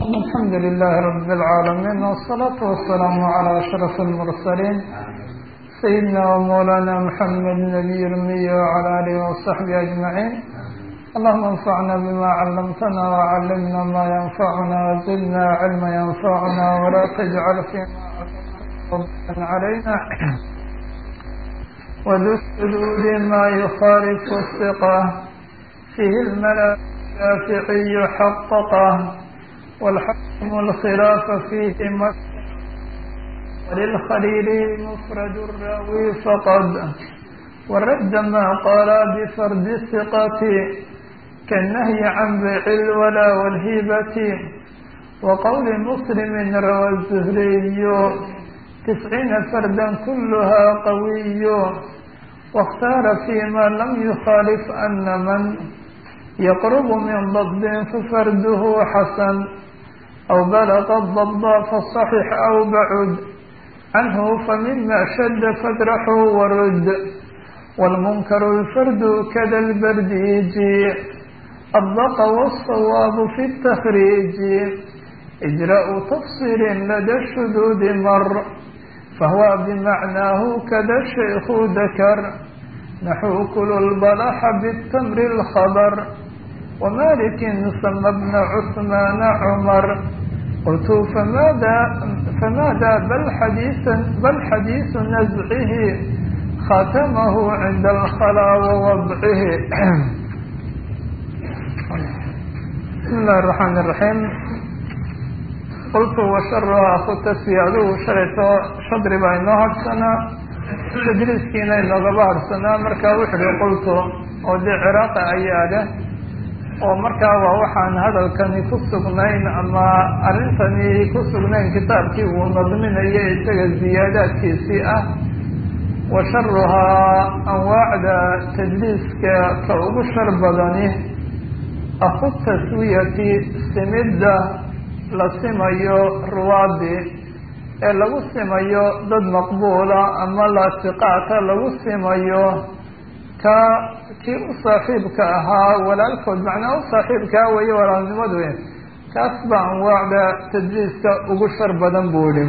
الحمد لله رب العالمين والصلاة والسلام على أشرف المرسلين سيدنا ومولانا محمد نبي الأمي وعلى آله وصحبه أجمعين اللهم انفعنا بما علمتنا وعلمنا ما ينفعنا وزدنا علما ينفعنا ولا تجعل فيما علينا وذو السدود ما يخالف الثقة فيه الملا الشافعي حققه والحكم الخلاف فيه وللخليل مفرد الراوي فقد ورد ما قال بفرد الثقة كالنهي عن بيع الولا والهبة وقول مسلم روى الزهري تسعين فردا كلها قوي واختار فيما لم يخالف أن من يقرب من ضد ففرده حسن أو بلغ الضب فالصحيح أو بعد عنه فمما شد فاجرحه ورد والمنكر الفرد كذا البرديج الضق والصواب في التخريج إجراء تفصيل لدى الشذوذ مر فهو بمعناه كذا الشيخ ذكر نحو كل البلح بالتمر الخضر ومالك سمى ابن عثمان عمر قلت فماذا فماذا بل حديث بل حديث نزعه ختمه عند الخلا ووضعه بسم الله الرحمن الرحيم قلت وشرها أخو التسوية adugu shalayto shadri baa inoo hadhsanaa tadriiskiina inoogaba hadhsanaa markaa wuxu uhi qultu oo dee ciraaqa ayaa leh oo markaa waa waxaan hadalkani ku sugnayn ama arrintani ku sugnayn kitaabkii uu nadminayo isaga ziyaadaadkiisii ah wa sharuhaa anwaacda tadliiska ka ugu shar badani aku taswiyati simidda la simayo ruwaadi ee lagu simayo dad maqbuula ama laatiqaata lagu simayo ka kii u saaxiibka ahaa walaalkood macnaa u saaxiibkaa weeye walaalnimadu kaas baa anwaacda tadliiska ugu shar badan buu idhi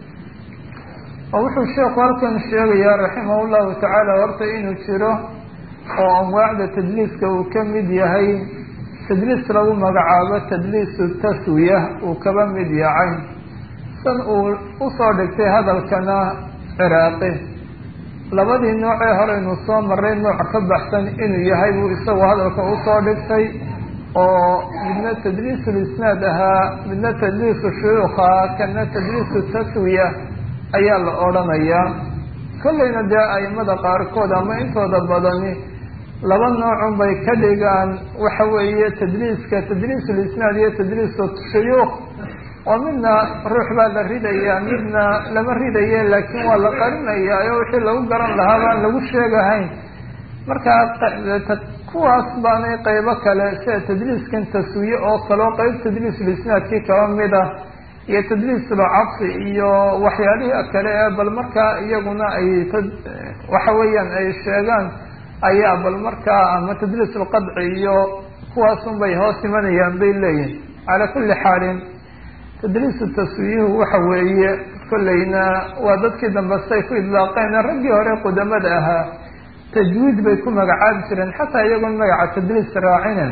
oo wuxuu sheekhu halkan sheegayaa raximah llahu tacaala horta inuu jiro oo anwaacda tadliiska uu ka mid yahay tadliis lagu magacaabo tadliisu taswiya uu kaba mid yahay san uu usoo dhigtay hadalkana ciraaqi labadii noocee horeynu soo maray nooc ka baxsan inuu yahay buu isagu hadalka usoo dhigtay oo midna tadliisul isnaad ahaa midna tadliisu shuyuukha kana tadliisu taswiya ayaa la odhanayaa kollayna dee aimada qaarkood ama intooda badani laba noocun bay ka dhigaan waxa weeye tadliiska tadliisul isnaad iyo tadliisu shuyuukh oo midna ruux baa la ridayaa midna lama ridaye laakiin waa la qarinayaa oo wixii lagu garan lahaa baan lagu sheegahayn markaa kuwaas baanay qeybo kale sida tadliiskan taswiye oo kaleo qeyb tadliisul isnaadkii kaba mid ah iyo tadliisul cabsi iyo waxyaalihii kale ee bal markaa iyaguna ay waxa weeyaan ay sheegaan ayaa bal markaa ama tadliisul qadci iyo kuwaasun bay hoos imanayaan bay leeyihin calaa kulli xaalin tadliisu taswiyuhu waxa weeye kollayna waa dadkii dambe say ku idlaaqeen raggii hore qudamada ahaa tajwiid bay ku magacaabi jireen xataa iyagoon magaca tadliis raacinen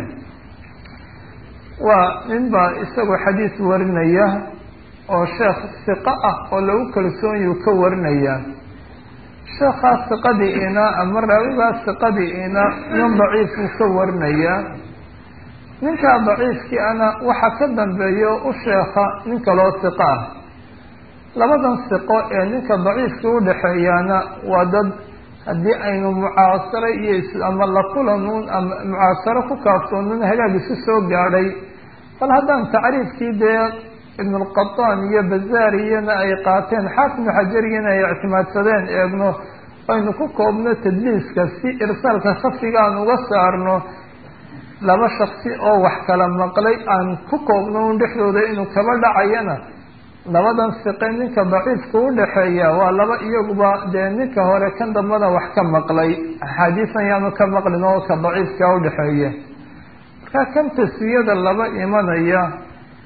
waa nin baa isagoo xadiis warinaya oo sheekh siqa ah oo lagu kalsoonyuu ka warinaya sheekhaas siqadiina ama raawigaas siqadiina nin daciifuu ka warinaya ninkaa daciifkii ana waxaa ka dambeeyo u sheekha nin kaloo siqo ah labadan siqo ee ninka daciifkii udhaxeeyaana waa dad haddii aynu mucaasaro iyo ama la kulanuun ama mucaasaro ku kaafsoonin hagaag isu soo gaadhay bal haddaan tacriifkii dee ibnulqataan iyo bazaariyana ay qaateen xaafinu xajariyana ay ictimaadsadeen eegno aynu ku koobno tadliiska si irsaalka khafiga aan uga saarno laba shaksi oo wax kala maqlay aan ku koobno un dhexdooda inuu kaba dhacayana labadan siqe ninka daciifka udhaxeeya waa laba iyaguba dee ninka hore kan dambana wax ka maqlay axaadiisan yaanu ka maqlin oo ka daciifka udhaxeeya markaa kan taswiyada laba imanaya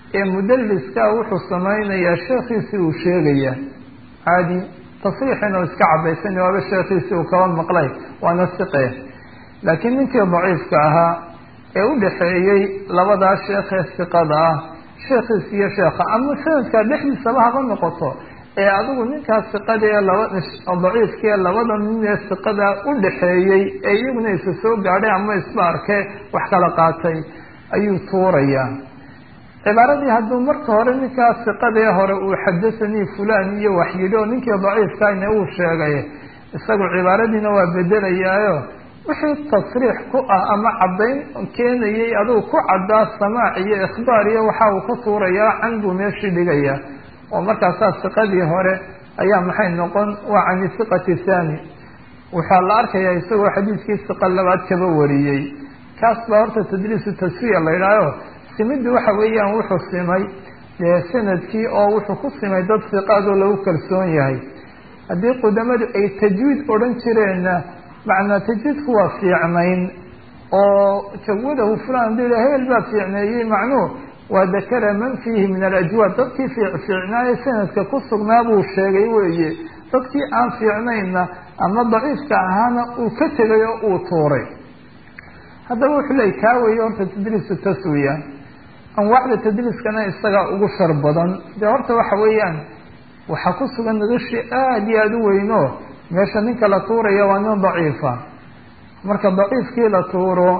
ee mudaliska wuxuu samaynayaa sheekhiisii uu sheegaya caadi tasriixin oo iska cadaysan waaba sheekhiisii uu kaba maqlay waana siqe laakiin ninkii daciifka ahaa ee u dhexeeyey labadaa sheekhee siqada ah sheekhiis iyo sheekha ama sanadkaa dhexdiisaba haba noqoto ee adigu ninkaas siqada ee laba daciifka ee labada nin ee siqada u dhexeeyey ee iyaguna isa soo gaadhay ama isba arkee wax kala qaatay ayuu tuurayaa cibaaradii hadduu marka hore ninkaas siqadee hore uu xadahanii fulan iyo wax yidhi oo ninkii daciifkana uu sheegay isagu cibaaradiina waa bedelayaayo wixii tasriix ku ah ama caddayn keenayay adigu ku caddaa samaac iyo ikhbaar iyo waxa uu ka tuurayaa can buu meeshii dhigaya oo markaasaa siqadii hore ayaa maxay noqon waa cani siqati thani waxaa la arkayaa isagoo xadiiskii siqa labaad kaba wariyey kaas baa horta tadliisu tasfiya la yidhaaho simiddu waxa weeyaan wuxuu simay dee sanadkii oo wuxuu ku simay dad siqaadoo lagu kalsoon yahay haddii qudamadu ay tajwiid odhan jireenna macnaa tajwiidku waa fiicnayn oo jawadahu fulan hadii hebel baa fiicneeyey macnuhu waa dakara man fiihi min alajwaad dadkii fiicnaaye sanadka ku sugnaa buu sheegay weeye dadkii aan fiicnaynna ama daciifka ahaana uu ka tegay oo uu tuuray haddaba wuxuu leey kaa weeye horta tadliisu taswiya anwaacda tadliiskana isagaa ugu shar badan dee horta waxa weeyaan waxaa ku sugan nadashi aada iyo aada u weyno meesha ninka la tuuraya waa nin daciifa marka daciifkii la tuuro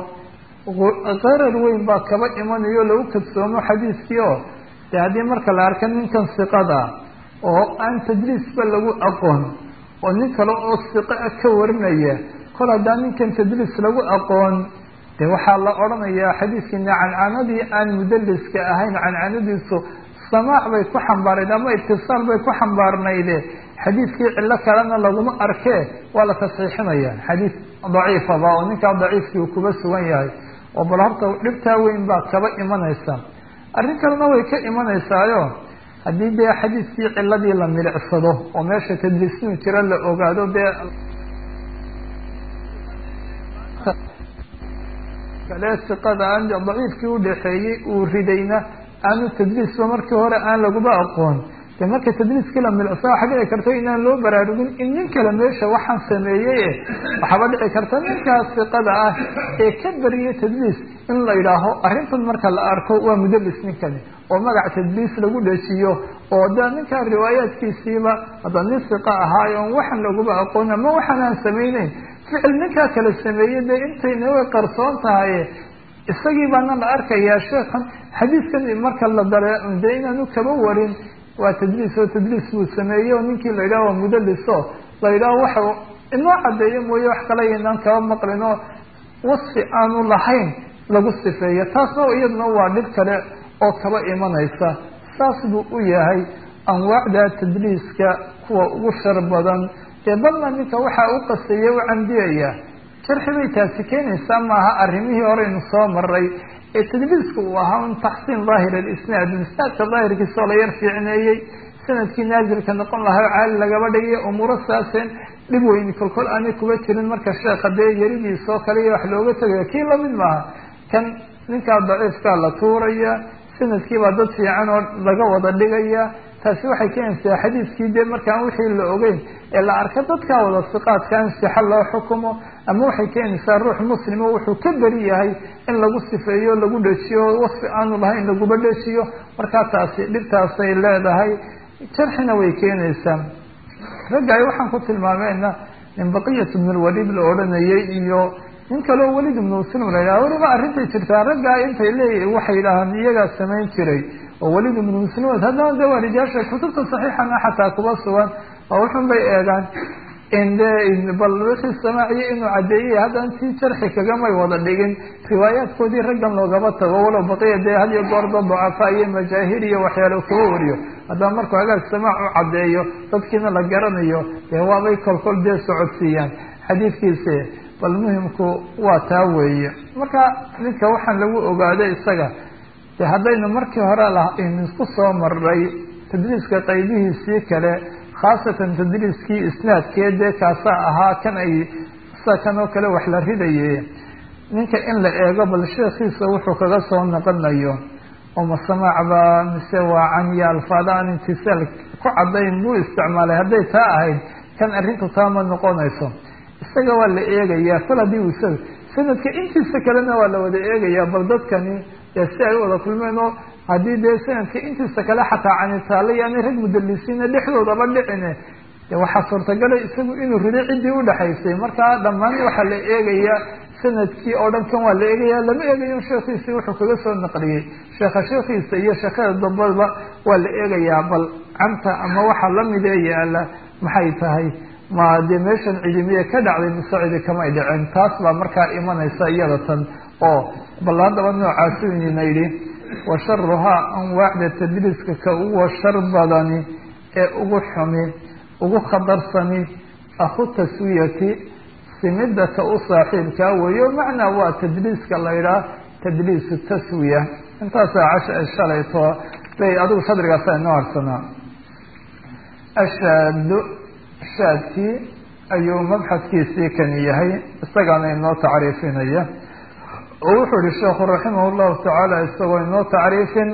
qarar weyn baa kaba imanayo lagu kadsoomo xadiiskii oo dee haddii marka la arka ninkan siqada oo aan tadliisba lagu aqoon oo nin kale oo siqa ka warinaya kol haddaan ninkan tadliis lagu aqoon de waxaa la odhanayaa xadiiskiina cancanadii aan mudaliska ahayn cancanadiisu samaac bay ku xambaarayd ama itisaal bay ku xambaarnayde xadiiskii cillo kalena laguma arkee waa la tasxiixinaya xadiis daciifaba oo ninkaa daciifkii uu kuba sugan yahay oo bal horta dhibtaa weyn baa kaba imanaysa arrin kalena way ka imanaysaayo haddii dee xadiiskii ciladii la milicsado oo meesha tadliisinu jira la ogaado dee kale siqada aan daciifkii udhaxeeyey uu ridayna aanu tadliisba markii hore aan laguba aqoon de marka tadliiskii la milcsa waxa dhici karta inaan loo baraarugin in nin kale meesha waxaan sameeyey waxaaba dhici karta ninkaas siqada ah ee ka bariyay tadliis in la yidhaaho arrintan marka la arko waa mudalis ninkani oo magac tadliis lagu dhejiyo oo da ninkaa riwaayaadkiisiiba hadda nin siqa ahaayo on waxaan laguba aqoon ama waxaan aan samayneyn ficil ninkaa kala sameeyey dee intayna way qarsoon tahay isagii baana la arkayaa sheekhan xadiiskan marka la dare dee inaanu kaba warin waa tadliis oo tadliis buu sameeyey oo ninkii la yidhaho waa mudaliso la yidhaho waxa inoo caddeeyo mooye wax kale inaan kaba maqlin oo wasfi aanu lahayn lagu sifeeyo taasna iyaduna waa dhib kale oo kaba imanaysa saas buu u yahay anwaacda tadliiska kuwa ugu shar badan dee balna ninka waxaa u qaseeye u cambiyaya jarxi bay taasi keenaysaa maaha arrimihii horeynu soo maray ee tadliisku uu ahaa un taxsiin daahir alisnaad isnaadka daahirkiisoo la yar fiicneeyey sanadkii naazilka noqon lahaa o caali lagaba dhigay umuuro saaseen dhib weyni kolkol aanay kuba jirin marka sheekha dee yaridiisoo kale iyo wax looga tegayo kii lamid maaha kan ninkaa daciifkaa la tuuraya sanadkiibaa dad fiican oo laga wada dhigaya taasi waxay keenaysaa xadiiskii dee markaan wixii la ogeyn ee la arka dadkaa wada siqaadka in sixa loo xukumo ama waxay keenaysaa ruux muslimo wuxuu ka beri yahay in lagu sifeeyo lagu dhejiyo wasfi aanu lahayn laguba dhejiyo markaa taasi dhibtaasay leedahay jarxina way keenaysaa raggaay waxaan ku tilmaameyna nin baqiyat ibn lwaliid la odhanayay iyo nin kaleo welid ibnu muslim la yidhaha weliba arrintay jirtaa raggaa intay leeyihin waxay yidhaahaan iyagaa samayn jiray oo welid ibnu muslim haddana de waa rijaasha kutubta saxiixana xataa kuba sugan oo wuxun bay eegaan inde bal wixii samaaciye inuu caddeeyey haddana tii jarxi kagamay wada dhigin riwaayaadkoodii raggan loogaba tago walow baqiya dee had iyo goorda dacafa iyo majaahir iyo waxyaalo kuba wariyo haddaba markuu hagaag samaac u caddeeyo dadkiina la garanayo dee waabay kolkol dee socodsiiyaan xadiidkiisi bal muhimku waa taa weeye marka ninka waxaan lagu ogaaday isaga de haddaynu markii hore laisku soo maray tadliiska qaybihiisii kale khaasatan tadliiskii isnaadkee dee kaasaa ahaa kan ay sida kan oo kale wax la ridaye ninka in la eego bal sheekhiisa wuxuu kaga soo noqonayo oo masamacba mise waa canya alfaada aan imtisaal ku caddayn buu isticmaalay hadday taa ahayd kan arrintu taa ma noqonayso isaga waa la eegayaa kol haddii uu isaga sanadka intiisa kalena waa la wada eegayaa bal dadkani dee si ay u wada kulmeen oo haddii dee sanadka intiisa kale xataa canitaala yaanay rag mudalisiina dhexdoodaba dhicine de waxaa suurtagalay isagu inuu riday ciddii udhexaysay markaa dhammaan waxaa la eegayaa sanadkii oo dhan kan waa la eegaya lama eegayo sheekhiisii wuxuu kaga soo naqliyey sheekha sheekhiisa iyo sheekada dambaba waa la eegayaa bal canta ama waxaa lamid ee yaala maxay tahay ma dee meeshan cidimiye ka dhacday mise cidi kamay dhicin taas baa markaa imanaysa iyada tan oo bal haddaba noocaasu inina yidhi wa sharuhaa anwaacda tadliiska ka uwa shar badani ee ugu xumi ugu khadarsani aku taswiyati simida ka u saaxiibkaa weeyo macnaa waa tadliiska la yidhaah tadliisu taswiya intaasaa casha shalayto bay adigu shadrigaasa inoo harsanaa ashaadu shaadkii ayuu mabxadkiisii kani yahay isagaana inoo tacriifinaya oo wuxuu yihi sheekhu raximah llahu tacaala isagoo inoo tacriifin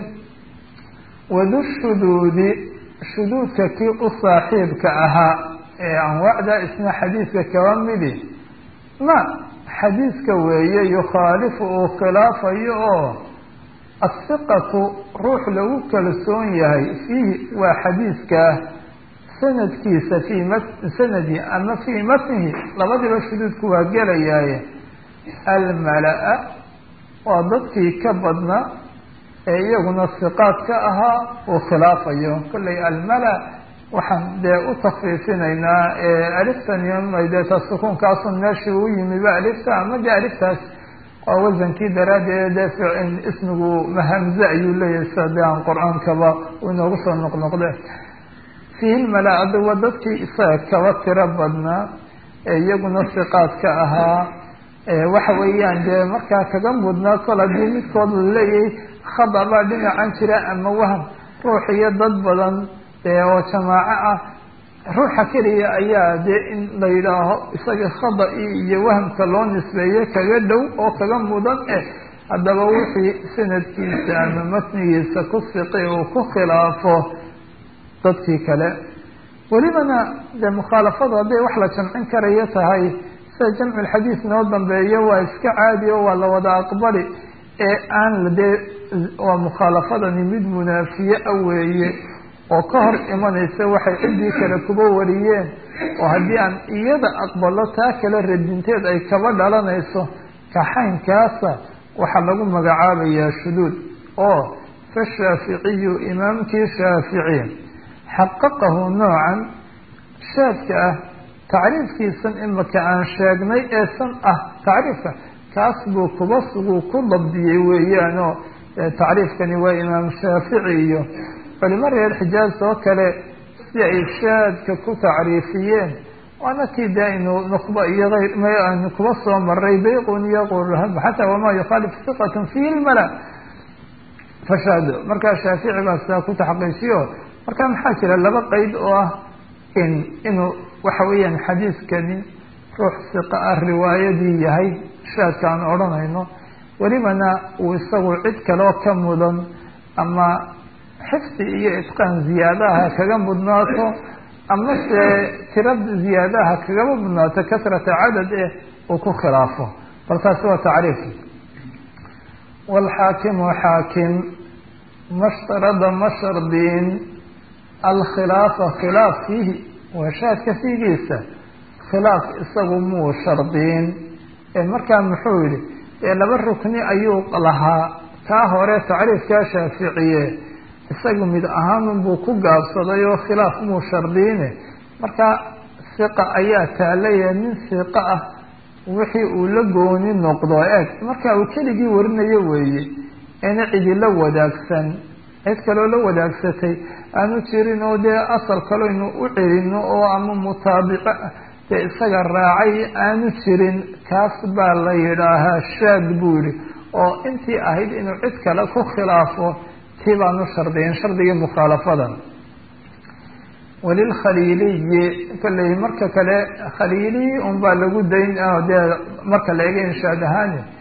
wadu shuduudi shuduudka kii u saaxiibka ahaa ee anwaacda isna xadiidka kaba midi ma xadiidka weeye yukhaalifu uu khilaafayo oo asiqatu ruux lagu kalsoon yahay fiihi waa xadiidka sanadkiisa fii ma sanadi ama fii matnihi labadiba shuduudku waa gelayaaye almala-a waa dadkii ka badna ee iyaguna siqaad ka ahaa uu khilaafayo kollay almala waxaan dee u takfiifinaynaa aliftan iyo deeta sukuunkaasun meeshii u yimiba alifta ama de aliftaas waa wasankii daraaddeed dee ismigu mahamze ayuu leeyahay sida de aan qur-aankaba uu inoogu soo noqnoqde fiihi lmala-ada waa dadkii isaga kaba tiro badnaa ee iyaguna siqaad ka ahaa waxa weeyaan dee markaa kaga mudnaa kol haddii midkood la leeyahay khada baa dhinacan jira ama waham ruux iyo dad badan oo jamaaco ah ruuxa keliya ayaa dee in la yidhaaho isaga khada-i iyo wahamka loo nisbeeye kaga dhow oo kaga mudan eh haddaba wixii sanadkiisa ama matnigiisa ku siqi uu ku khilaafo dadkii kale welibana dee mukhaalafadu hadday wax la jamcin karayo tahay sida jamculxadiis noo dambeeyo waa iska caadi o waa la wada aqbali ee aan dee waa mukhaalafadani mid munaafiye a weeye oo ka hor imanaysa waxay ciddii kale kuba wariyeen oo haddii aan iyada aqbalo taa kale radinteed ay kaba dhalanayso kaxaynkaasa waxaa lagu magacaabayaa shuduud oo fashaaficiyu imaamkii shaafici xaqaqahu noocan shaadka ah tacriifkiisan imika aan sheegnay ee san ah tacriifka kaas buu kuba suguu ku dabdiyey weeyaanoo tacriifkani waa imaam shaafici iyo culimo reer xijaaz oo kale si ay shaadka ku tacriifiyeen waana kii de aynu nuqba iyo ayr aynu kuba soo maray bayqun iyo qurhab xataa wamaa yukhaalif siqatun fihi lmala fashaado markaa shaafici baa sidaa ku taxqiijiyo marka maxaa jira laba qeyd oo ah in inuu waxa weeyaan xadiiskani ruux siqa ah riwaayadii yahay shaadka aan odhanayno welibana uu isagu cid kaleo ka mudan ama xifdi iyo itqaan ziyaadaha kaga mudnaato ama se tira ziyaadaha kagaba mudnaato kasrata cadad eh uu ku khilaafo bal taasi waa tacriif waalxaakimu xaakim mashtarada ma shardiin alkhilaafa khilaaf fiihi waa shaadka fiigiisa khilaaf isagu muu shardiin markaa muxuu yihi ee laba rukni ayuu lahaa kaa hore tacriifkaa shaaficiye isagu mid ahaanunbuu ku gaabsaday oo khilaaf muu shardiine marka siqa ayaa taalaya nin siqa ah wixii uu la gooni noqdo eeg marka uu keligii warinayo weeye ina cidi la wadaagsan cid kaloo la wadaagsatay aanu jirin oo dee asal kaleynu u celino oo ama mutaabico dee isaga raacay aanu jirin kaas baa la yidhaahaa shaad buu yihi oo intii ahayd inuu cid kale ku khilaafo tii baanu shardiyin shardigii mukhaalafadan walilkhaliiliyi kolley marka kale khaliili unbaa lagu dayn dee marka la ega inshaad ahaani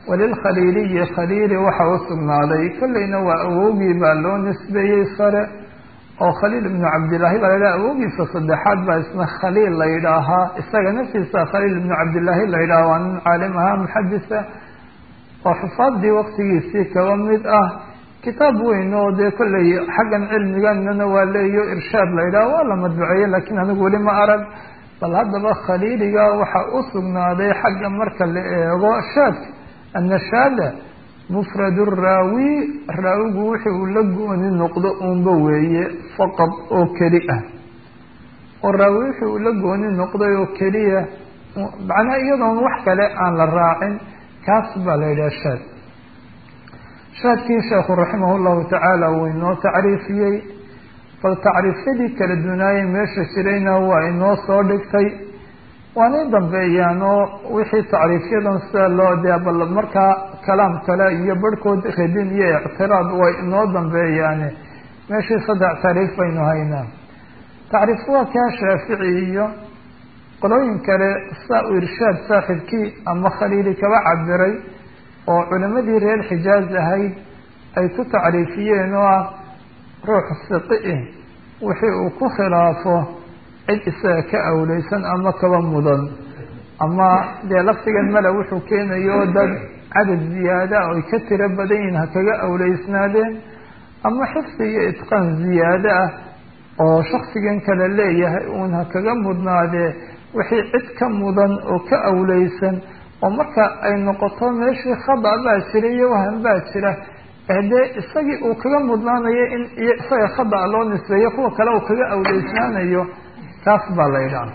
walilkhaliiliyi khaliili waxa u sugnaaday kolleyna waa awowgii baa loo nisbeeyey sare oo khaliil ibnu cabdillaahi baa la yidhaha awowgiisa saddexaad baa isna khaliil la yidhaahaa isaga naftiisa khaliil ibnu cabdillaahi la yidhaha waa nin caalim ahaa muxadisa oo xufaadii waqtigiisii kaba mid ah kitaab weyn oo dee kolley xaggan cilmiganana waa leeyo irshaad la yidhaha waa la madbuceeye laakiin anigu weli ma arag bal haddaba khaliiliga waxaa u sugnaaday xagga marka la eego shaadka annashaada mufrad raawi raawigu wixi uu la gooni noqdo uunba weeye faqad oo keli ah oo raawi wixi uu la gooni noqday oo keliya macnaa iyadoon wax kale aan la raacin kaas baa la yidhaha shaad shaadkii sheekhu raximah llahu tacaala uu inoo tacriifiyey bal tacriifyadii kala dunaayey meesha jirayna waa inoo soo dhigtay waanay dambeeyaan oo wixii tacriifyadan sida loo dee bal markaa kalaam kale iyo barhkood radin iyo ictiraad way inoo dambeeyaane meeshii saddex tacriif baynu haynaa tacriif waa kaa shaafici iyo qolooyin kale saa u irshaad saaxibkii ama khaliili kaba cabiray oo culimadii reer xijaaz ahayd ay ku tacriifiyeen oo ah ruux siqi wixii uu ku khilaafo cid isaga ka awleysan ama kaba mudan ama dee laftigan male wuxuu keenayo dad cadad ziyaada oy ka tiro badan yihin ha kaga awleysnaadeen ama xifdi iyo itqaan ziyaado ah oo shaksigan kale leeyahay uun ha kaga mudnaadee wixii cid ka mudan oo ka awleysan oo marka ay noqoto meeshii khada baa jira iyo wahan baa jira dee isagii uu kaga mudnaanayo in iyo isaga khada loo nisbeeyo kuwa kale uu kaga awleysnaanayo taas baa la yidhaha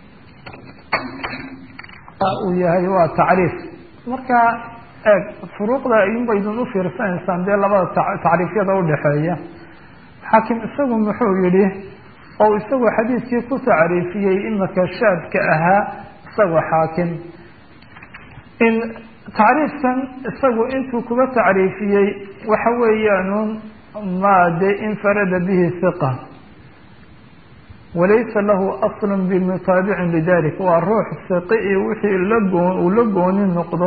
uu yahay waa tacriif marka eeg furuuqda ayunbaydun u fiirsanaysaan dee labada tacriifyada udhaxeeya xaakim isagu muxuu yihi oo isagu xadiidkii ku tacriifiyey imaka shaadka ahaa isagoo xaakim in tacriifkan isagu intuu kuga tacriifiyey waxa weeyaanun ma dee infarada bihi hiqa walaysa lahu aslu bimutaabicin lidalik waa ruux siqi iyo wixii lagoon uu la gooni noqdo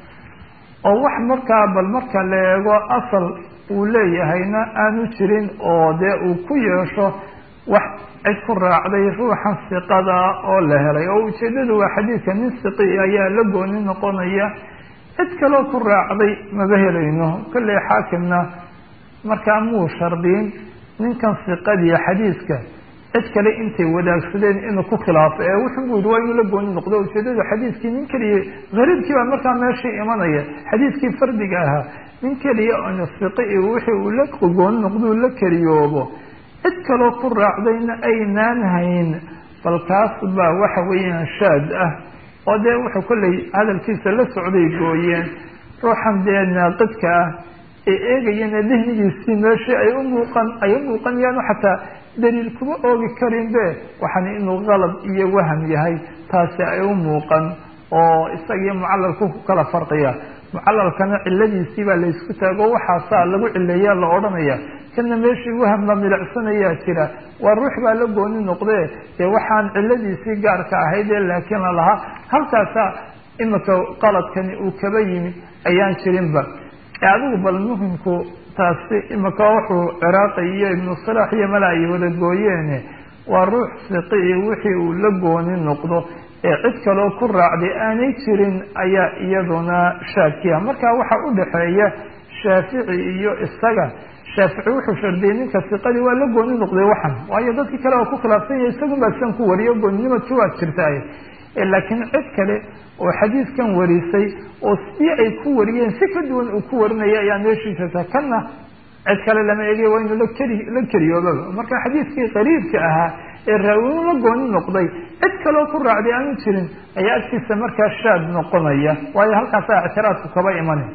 oo wax markaa bal marka la eego asal uu leeyahayna aanu jirin oo dee uu ku yeesho wax cid ku raacday ruuxan siqada oo la helay oo ujeedadu waa xadiidka nin siqi ayaa la gooni noqonaya cid kaloo ku raacday maba helayno kolley xaakimna markaa muu shardiin ninkan siqadiya xadiidka cid kale intay wadaagsadeen inuu ku khilaafo ee wuxuu bu yihi waa inuu la gooni noqdo ujeedadu xadiidkii nin keliya gariibkii baa markaa meeshii imanaya xadiidkii fardiga ahaa nin keliya on siqi wixii uu la gooni noqdou la keliyoobo cid kaloo ku raacdayna aynaan hayn bal kaas baa waxa weeyaan shaad ah oo dee wuxuu kolley hadalkiisa la socday gooyeen ruuxan dee naaqidka ah ee eegayana dihnigiisii meeshii ay u muuqan ay u muuqanayaan xataa daliil kuma oogi karin be waxaan inuu qalad iyo waham yahay taasi ay u muuqan oo isagiyo mucalalku ku kala farqiya mucalalkana ciladiisii baa laysku taago waxaasaa lagu cileeya la odhanaya kana meeshii waham la milicsanayaa jira waa ruux baa la gooni noqde dee waxaan ciladiisii gaarka ahaydee laakiin lalahaa halkaasaa imika qaladkani uu kaba yimi ayaan jirinba adigu bal muhimku taasi imika wuxuu ciraaqi iyo ibnu salaax iyo mala ay wada gooyeene waa ruux siqii wixii uu la gooni noqdo ee cid kaloo ku raacday aanay jirin ayaa iyaduna shaakiya marka waxa u dhaxeeya shaafici iyo isaga shaafici wuxuu shardiyey ninka siqadii waa la gooni noqday waxan waayo dadkii kale oo ku khilaafsan yahay isagun baa sidan ku wariyo gooninimadki waa jirtaay laakiin cid kale oo xadiidkan warisay oo sidii ay ku wariyeen si ka duwan uu ku warinaya ayaa meeshii jirta kana cid kale lama egay waa inuu lakeli la keliyoobaba marka xadiidkii qariibka ahaa ee raawinu la gooni noqday cid kaloo ku raacday aanu jirin ayaa agtiisa markaa shaad noqonaya waayo halkaasaa ictiraadku kaba imana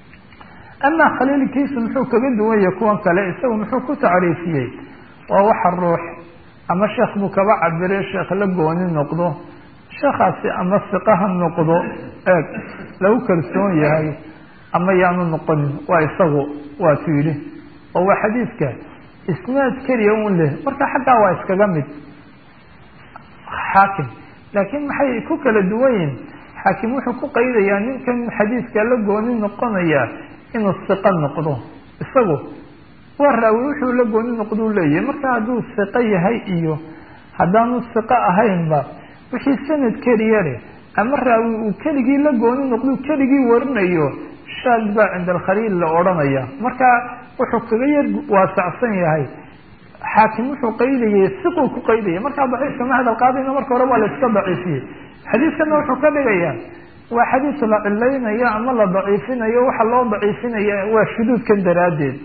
amaa khaliilkiisu muxuu kaga duwan yahay kuwan kale isagu muxuu ku tacriifiyey waa waxa ruux ama sheekh buu kaba cabiray sheekh la gooni noqdo sheekhaasi ama siqa ha noqdo eeg lagu kalsoon yahay ama yaanu noqonin waa isagu waa tu yidhi oo waa xadiidka isnaad keliya un leh marka xaggaa waa iskaga mid xaakim laakiin maxay ku kala duwan yihin xaakim wuxuu ku qaydayaa ninkan xadiidka la gooni noqonayaa inuu siqo noqdo isagu waa raawi wuxuu la gooni noqdou leeyahay marka hadduu siqo yahay iyo haddaanu siqo ahaynba wixii sanad keliya leh ama raawi uu keligii la gooni noqdou keligii warinayo shaad baa cinda alkhaliil la odhanaya marka wuxuu kaga yar waasacsan yahay xaakim wuxuu qaydayay siquu ku qaydaya markaa daciifka ma hadal qaadayna marka hore waa la iska daciifiyey xadiidkana wuxuu ka dhigayaa waa xadiis la cilaynayo ama la daciifinayo waxa loo daciifinaya waa shuduudkan daraaddeed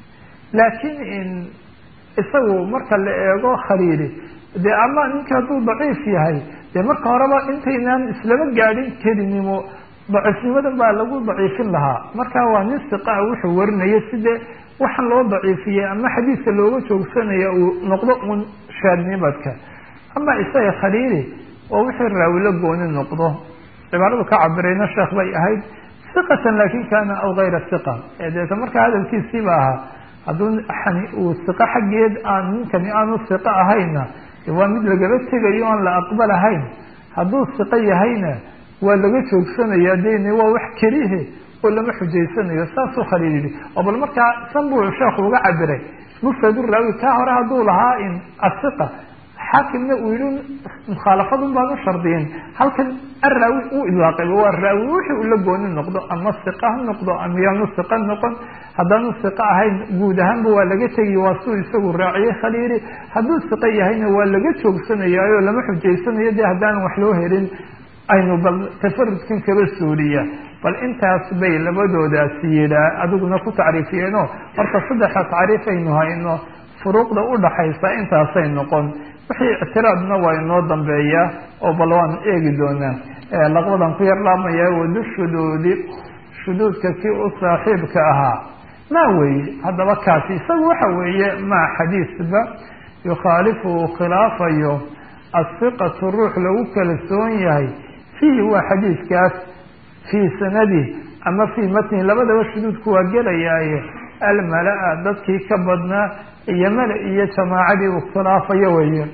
laakiin isagu marka la eego khaliili dee ama ninka hadduu daciif yahay dee marka horeba intaynaan islama gaadhin kelinimo daciifnimadan baa lagu daciifin lahaa marka waa nin siqaa wuxuu warinaya sidee waxaan loo daciifiyey ama xadiiska looga joogsanaya uu noqdo un shaadnimadka ama isaga khaliili oo wixii raawi la gooni noqdo cibaaradu ka cabirayna sheekh bay ahayd siqatan laakin kana aw gayra siqa deeta marka hadalkiisiiba ahaa hadduu uu siqo xaggeed aan ninkani aanu siqo ahayna waa mid lagaba tegayo oon la aqbalahayn hadduu siqo yahayna waa laga joogsanaya deni waa wax kelihe oo lama xujaysanayo saasuu khaliil yihi oo bal markaa san buu sheekhu uga cabiray mufradu raawi kaa hore hadduu lahaa in asiqa xaakimna uu yihi mukhaalafadun baan u shardiyin halkan araawi uu ilaaqayba waa raawi wixii uu la gooni noqdo ama siqa ha noqdo ama yaanu siqa noqon haddaanu siqa ahayn guud ahaanba waa laga tegiy waa suu isagu raaciyey khaliili hadduu siqa yahayna waa laga joogsanayaayo lama xujaysanayo dee haddaanan wax loo helin aynu bal tafarudkan kaba suuliya bal intaas bay labadoodaasi yidhaa adiguna ku tacriifiyeenoo horta saddexa tacriif aynu hayno furuuqda udhaxaysa intaasay noqon wixii ictiraadna waa inoo dambeeyaa oo bal waan eegi doonaa laqbadan ku yar laamaya wadu shuduudi shuduudka kii u saaxiibka ahaa maa weeye haddaba kaasi isagu waxa weeye maa xadiisba yukhaalifu uu khilaafayo asiqatu ruux lagu kalsoon yahay fiihi waa xadiiskaas fii sanadih ama fii matnihi labadaba shuduudku waa gelayaaye almala-a dadkii ka badnaa iyo mala iyo jamaacadii uu khilaafayo weeye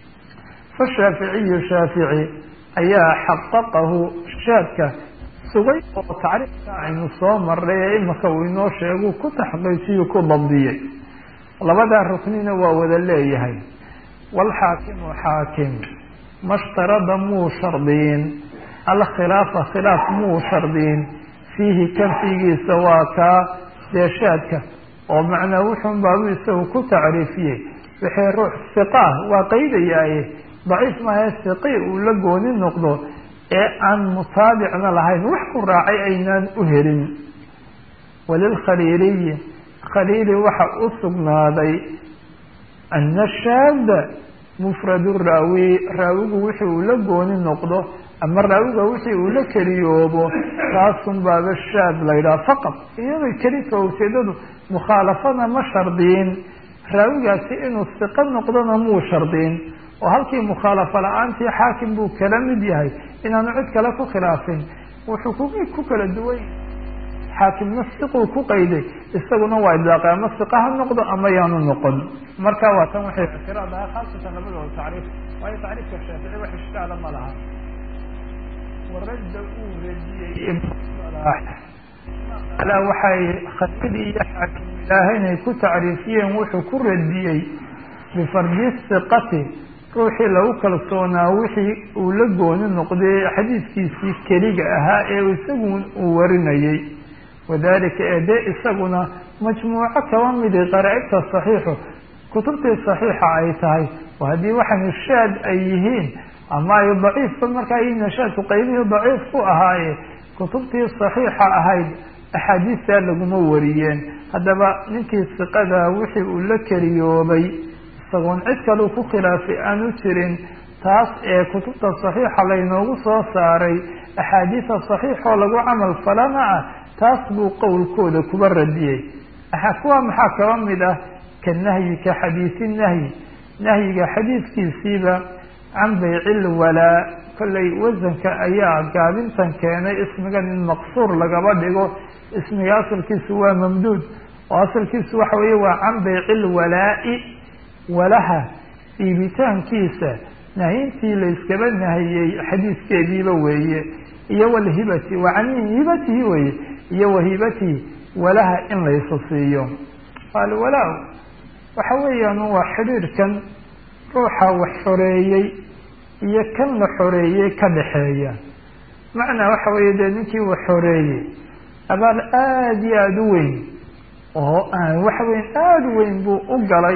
fashaaficiyu shaafici ayaa xaqaqahu shaadka sugay oo tacriifka aynu soo maray ee imika uu inoo sheegu ku taxqiijiyu ku dabdiyey labadaa ruknina waa wada leeyahay waalxaakimu xaakim mashtarada muu shardiyin alkhilaafa khilaaf muu shardiyin fiihi kanfigiisa waa kaa deeshaadka oo macnaa wuxuun baabu isagu ku tacriifiyey wixii ruux siqaah waa qaydayaaye daciif maahe siqi uu la gooni noqdo ee aan mutaabicna lahayn wax ku raacay aynaan u helin walilkhaliiliyi khaliili waxa u sugnaaday ana shaada mufradu raawi raawigu wixii uu la gooni noqdo ama raawiga wixii uu la keliyoobo taasun baaba shaad la yidhaha faqad iyadoo kelita ujeedadu mukhaalafana ma shardiyin raawigaasi inuu siqo noqdona muu shardiyin oo halkii mukhaalafa la-aantii xaakim buu kala mid yahay inaanu cid kale ku khilaafin wuxuu ku ku kala duwan xaakimna siquu ku qayday isaguna waa idlaaqay ama siqa ha noqdo ama yaanu noqon marka waa tan waxay ictiraad ahaa khaasatan labadooda tacriif waayo tacriifka shaafici wax ishkaala ma laha warada uu radiyey ala waxay khaliil iyo xaakim ilaahay inay ku tacriifiyeen wuxuu ku radiyey bifardi siqati ruuxii lagu kalsoonaa wixii uu la gooni noqday xadiiskiisii keliga ahaa ee isagu uu warinayey wadalika ee dee isaguna majmuuco kaba midi qaraa'ibta saxiixu kutubtii saxiixa ay tahay oo haddii waxaan shaad ay yihiin ama ay daciifba markaa nashaadku qaybihii daciif ku ahaaye kutubtii saxiixa ahayd axaadiistaa laguma wariyeen haddaba ninkii siqada wixii uu la keliyoobay isagoon cid kaleu ku khilaafay aanu jirin taas ee kutubta saxiixa laynoogu soo saaray axaadiisa saxiixoo lagu camal falana ah taas buu qowlkooda kuba radiyey kuwa maxaa kaba mid ah ka nahyi ka xadiisi nahyi nahyiga xadiidkiisiiba can baycil walaa kollay wasanka ayaa gaabintan keenay ismigan in maqsuur lagaba dhigo ismiga asalkiisu waa mamduud oo asalkiisu waxa weeye waa can baycil walaa-i walaha iibitaankiisa nahyintii layskaba nahiyey xadiiskeediiba weeye iyo walhibati wa can hibatihi weye iyo wahibatihi walaha in laysa siiyo alwalaa waxa weeyaan waa xidhiirkan ruuxa wax xoreeyey iyo kan la xoreeyey ka dhaxeeya macnaa waxa weeye dee ninkii wax xoreeyey abaal aada iyo aada u weyn oo waxa weya aada u weyn buu u galay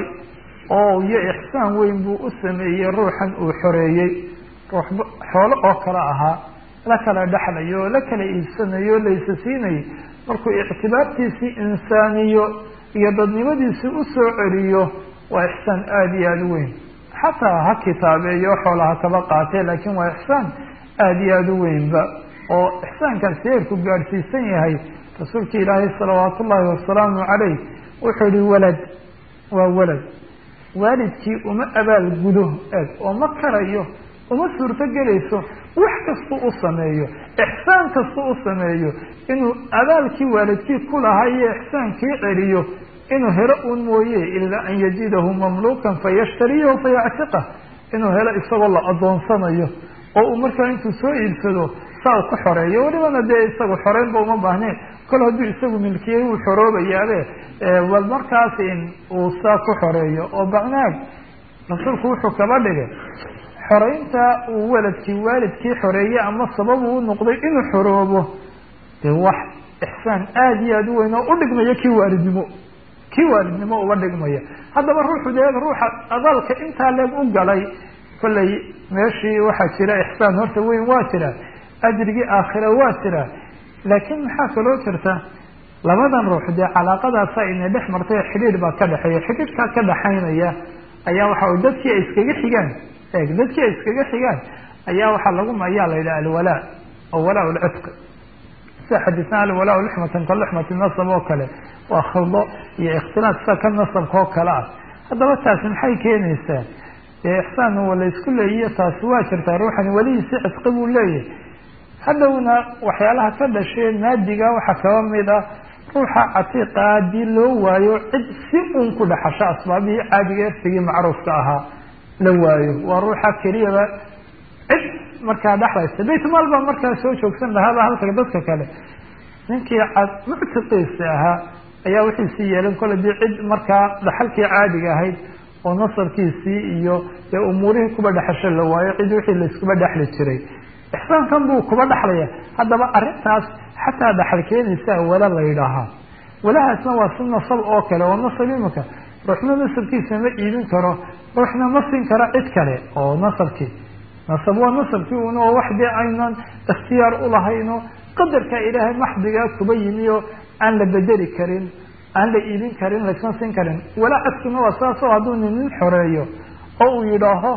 oo iyo ixsaan weyn buu u sameeyey ruuxan uu xoreeyey ruux xoolo oo kale ahaa la kala dhexlayo oo la kala iibsanayo o laysa siinayo markuu ictibaartiisii insaaniyo iyo dadnimadiisii usoo celiyo waa ixsaan aada iyo aada u weyn xataa ha kitaabeeyo xoolaha kaba qaatee laakiin waa ixsaan aada iyo aada u weynba oo ixsaankaasi heerku gaadhsiisan yahay rasuulki ilaahay salawaatu ullaahi wasalaamu caleyh wuxuu yihi walad waa walad waalidkii uma abaal gudo eeg oo ma karayo uma suurto gelayso wax kastuu u sameeyo ixsaan kastuu u sameeyo inuu abaalkii waalidkii ku lahaa iyo ixsaankii celiyo inuu helo un mooye ilaa an yajidahu mamluukan fayashtariyahu fayactiqah inuu helo isagoo la adoonsanayo oo uu markaa intuu soo iibsado saa u ku xoreeyo welibana dee isagu xoreynba uma baahneen kol hadduu isagu milkiyey wuu xoroobayaabe bal markaas in uu saa ku xoreeyo oo bacnaag rasuulku wuxuu kaba dhigay xoreynta uu waladkii waalidkii xoreeyey ama sababu u noqday inuu xoroobo dee wax ixsaan aada iyo aada u weyn oo u dhigmaya kii waalidnimo kii waalidnimo uga dhigmaya haddaba ruuxu dee ruuxa abaalka intaa leeg u galay kollay meeshii waxaa jira ixsaan horta weyn waa jira ajrigii aakhira waa jira laakiin maxaa kaloo jirta labadan ruux dee calaaqadaasa inay dhex martay xidhiir baa ka dhexeeya xidhiirkaa ka dhaxaynaya ayaa waxa dadkii ay iskaga xigaan eeg dadkii ay iskaga xigaan ayaa waxaa lagu ayaa la yidhaha alwalaa oo walaa lcitqi sida xadiisna alwalaa lixmatan ka lixmati nasab oo kale waa khaldo iyo ikhtilaaf sida ka nasabka oo kale ah haddaba taasi maxay keenaysaa dee ixsaan wa la isku leeyiyo taasi waa jirtaa ruuxani welihiisi cidqi buu leeyahay hadhowna waxyaalaha ka dhashee naadiga waxaa kaba mid ah ruuxa catiiqa haddii loo waayo cid si uun ku dhaxasho asbaabihii caadiga ersigii macruufka ahaa la waayo waa ruuxa keliyaba cid markaa dhexlaysa baytmaal baa markaa soo joogsan lahaaba halka dadka kale ninkii muctiqiisa ahaa ayaa wixiisii yeelan kole dii cid markaa dhaxalkii caadiga ahayd oo nasabkiisii iyo dee umuurihii kuba dhexasho la waayo cid wixii layskuba dhexli jiray ixsaankan buu kuba dhexlaya haddaba arrintaas xataa dhaxal keenaysa wala la yidhaahaa walahaasna waa si nasab oo kale oo nasab imika ruuxna nasabkiisa ma iibin karo ruuxna ma siin karo cid kale oo nasabkii nasab waa nasabkii un oo wax dee aynan ikhtiyaar ulahayno qadarka ilaahay maxdigaa kuba yimi oo aan la bedeli karin aan la iibin karin laysma siin karin walaa cadkuna waa saasoo hadduu nin nin xoreeyo oo uu yidhaaho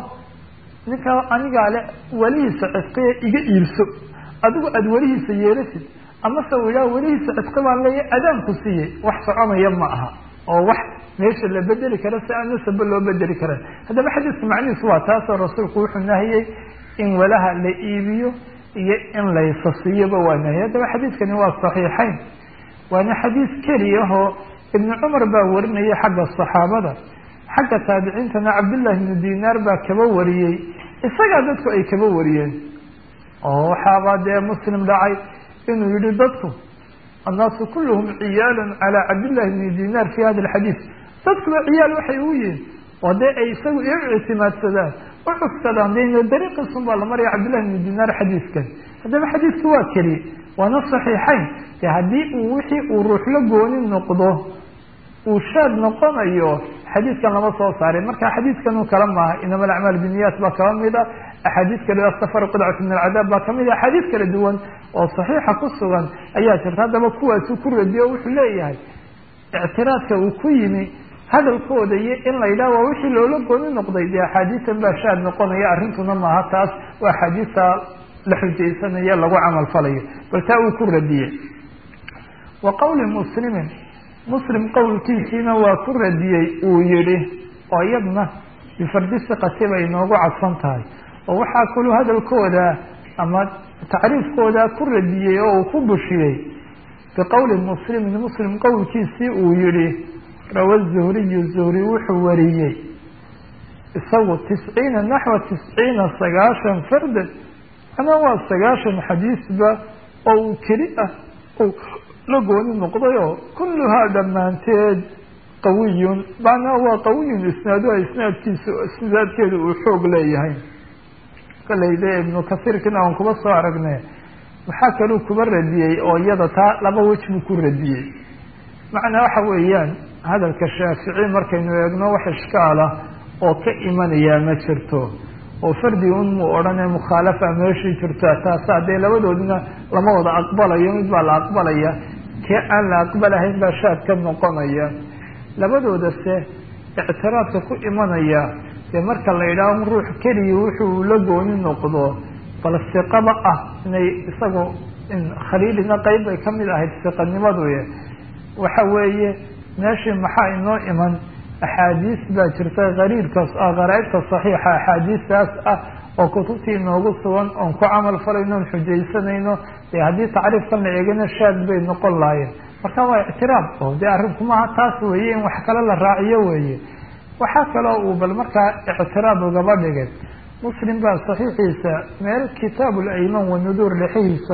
ninka anigaa le welihiisa cidqiya iga iibso adigu aada welihiisa yeelasid amase uu yidhaha welihiisa cidqi baan leeya adaanku siiyey wax soconaya ma aha oo wax meesha la bedeli kara si aan nasaba loo bedeli karan haddaba xadiiska macnihiisu waa taasoo rasuulku wuxuu nahiyey in walaha la iibiyo iyo in laysa siiyoba waa nahiyey haddaba xadiiskani waa saxiixayn waana xadiis keliyahoo ibnu cumar baa warinaya xagga saxaabada xagga taabiciintana cabdullahi ibnu dinaar baa kaba wariyey isagaa dadku ay kaba wariyeen oo waxaaba dee muslim dhacay inuu yihi dadku annaasu kulluhum ciyaalun calaa cabdillahi ibni dinaar fi hada alxadiis dadkuba ciyaal waxay u yihiin oo dee ay isagu i ictimaadsadaan u cugsadaan de dariiqiisun baa la maraya cabdillahi ibni dinaar xadiiskan haddaba xadiiska waa keliye waana saxiixayn de haddii uu wixii uu ruux la gooni noqdo uu shaad noqonayo xadiiskan lama soo saarin marka xadiiskan u kala maaha inama alacmaal biniyat baa kaba mid a axaadiis kale asafar qidcatu min alcadaab baa kamid a axaadiis kala duwan oo saxiixa ku sugan ayaa jirta haddaba kuwaasuu ku radiyo o wuxuu leeyahay ictiraadka uu ku yimi hadalkooda iyo in la yidhaha waa wixii loola gooni noqday dee axaadiisan baa shaad noqonaya arrintuna maaha taas waa axaadiista la xujaysanayo lagu camal falayo bal taa uu ku radiyey wa qawli muslimin muslim qowlkiisiina waa ku radiyey uu yihi oo iyadna bifardi siqati bay inoogu cadfan tahay oo waxaa kulu hadalkooda ama tacriifkooda ku radiyey oo uu ku bushiyey biqowli muslimin muslim qowlkiisii uu yihi rawa zuhriyu zuhri wuxuu wariyey isagu tisciina naxwa tisciina sagaashan fardan macnaa waa sagaashan xadiisba oo uu keli ah uu la gooni noqdayoo kulluhaa dhammaanteed qawiyun macnaa waa qawiyun isnaaduha isnaadkiisa isnaadkeedu uu xoog leeyahay kalayde ibnu kasiirkina aan kuba soo aragne waxaa kaluu kuba radiyey oo iyada taa laba wej buu ku radiyey macnaa waxa weeyaan hadalka shaafici markaynu eegno wax ishkaal ah oo ka imanayaa ma jirto oo fardi un muu odhane mukhaalafa meeshii jirta taasa dee labadoodina lama wada aqbalayo mid baa la aqbalaya kee aan la aqbalahayn baa shaad ka noqonaya labadoodase ictiraadka ku imanaya dee marka la yidhaaho ruux keliya wuxuu la gooni noqdo bal siqaba ah inay isagu khaliilina qeyb bay kamid ahayd siqanimadu waxa weeye meeshii maxaa inoo iman axaadiis baa jirta qariirkaas ah qaraaibta saxiixa axaadiistaas ah oo kutubtii inoogu sugan oon ku camal falayno on xujaysanayno dee haddii tacriifkan la eegana shaad bay noqon lahaayeen marka waa ictiraab oo dee arrinkumaha taas weeye in wax kale la raaciyo weeye waxaa kaloo uu bal markaa ictiraab ugaba dhigay muslim baa saxiixiisa meel kitaab layman wanuduur lexihiisa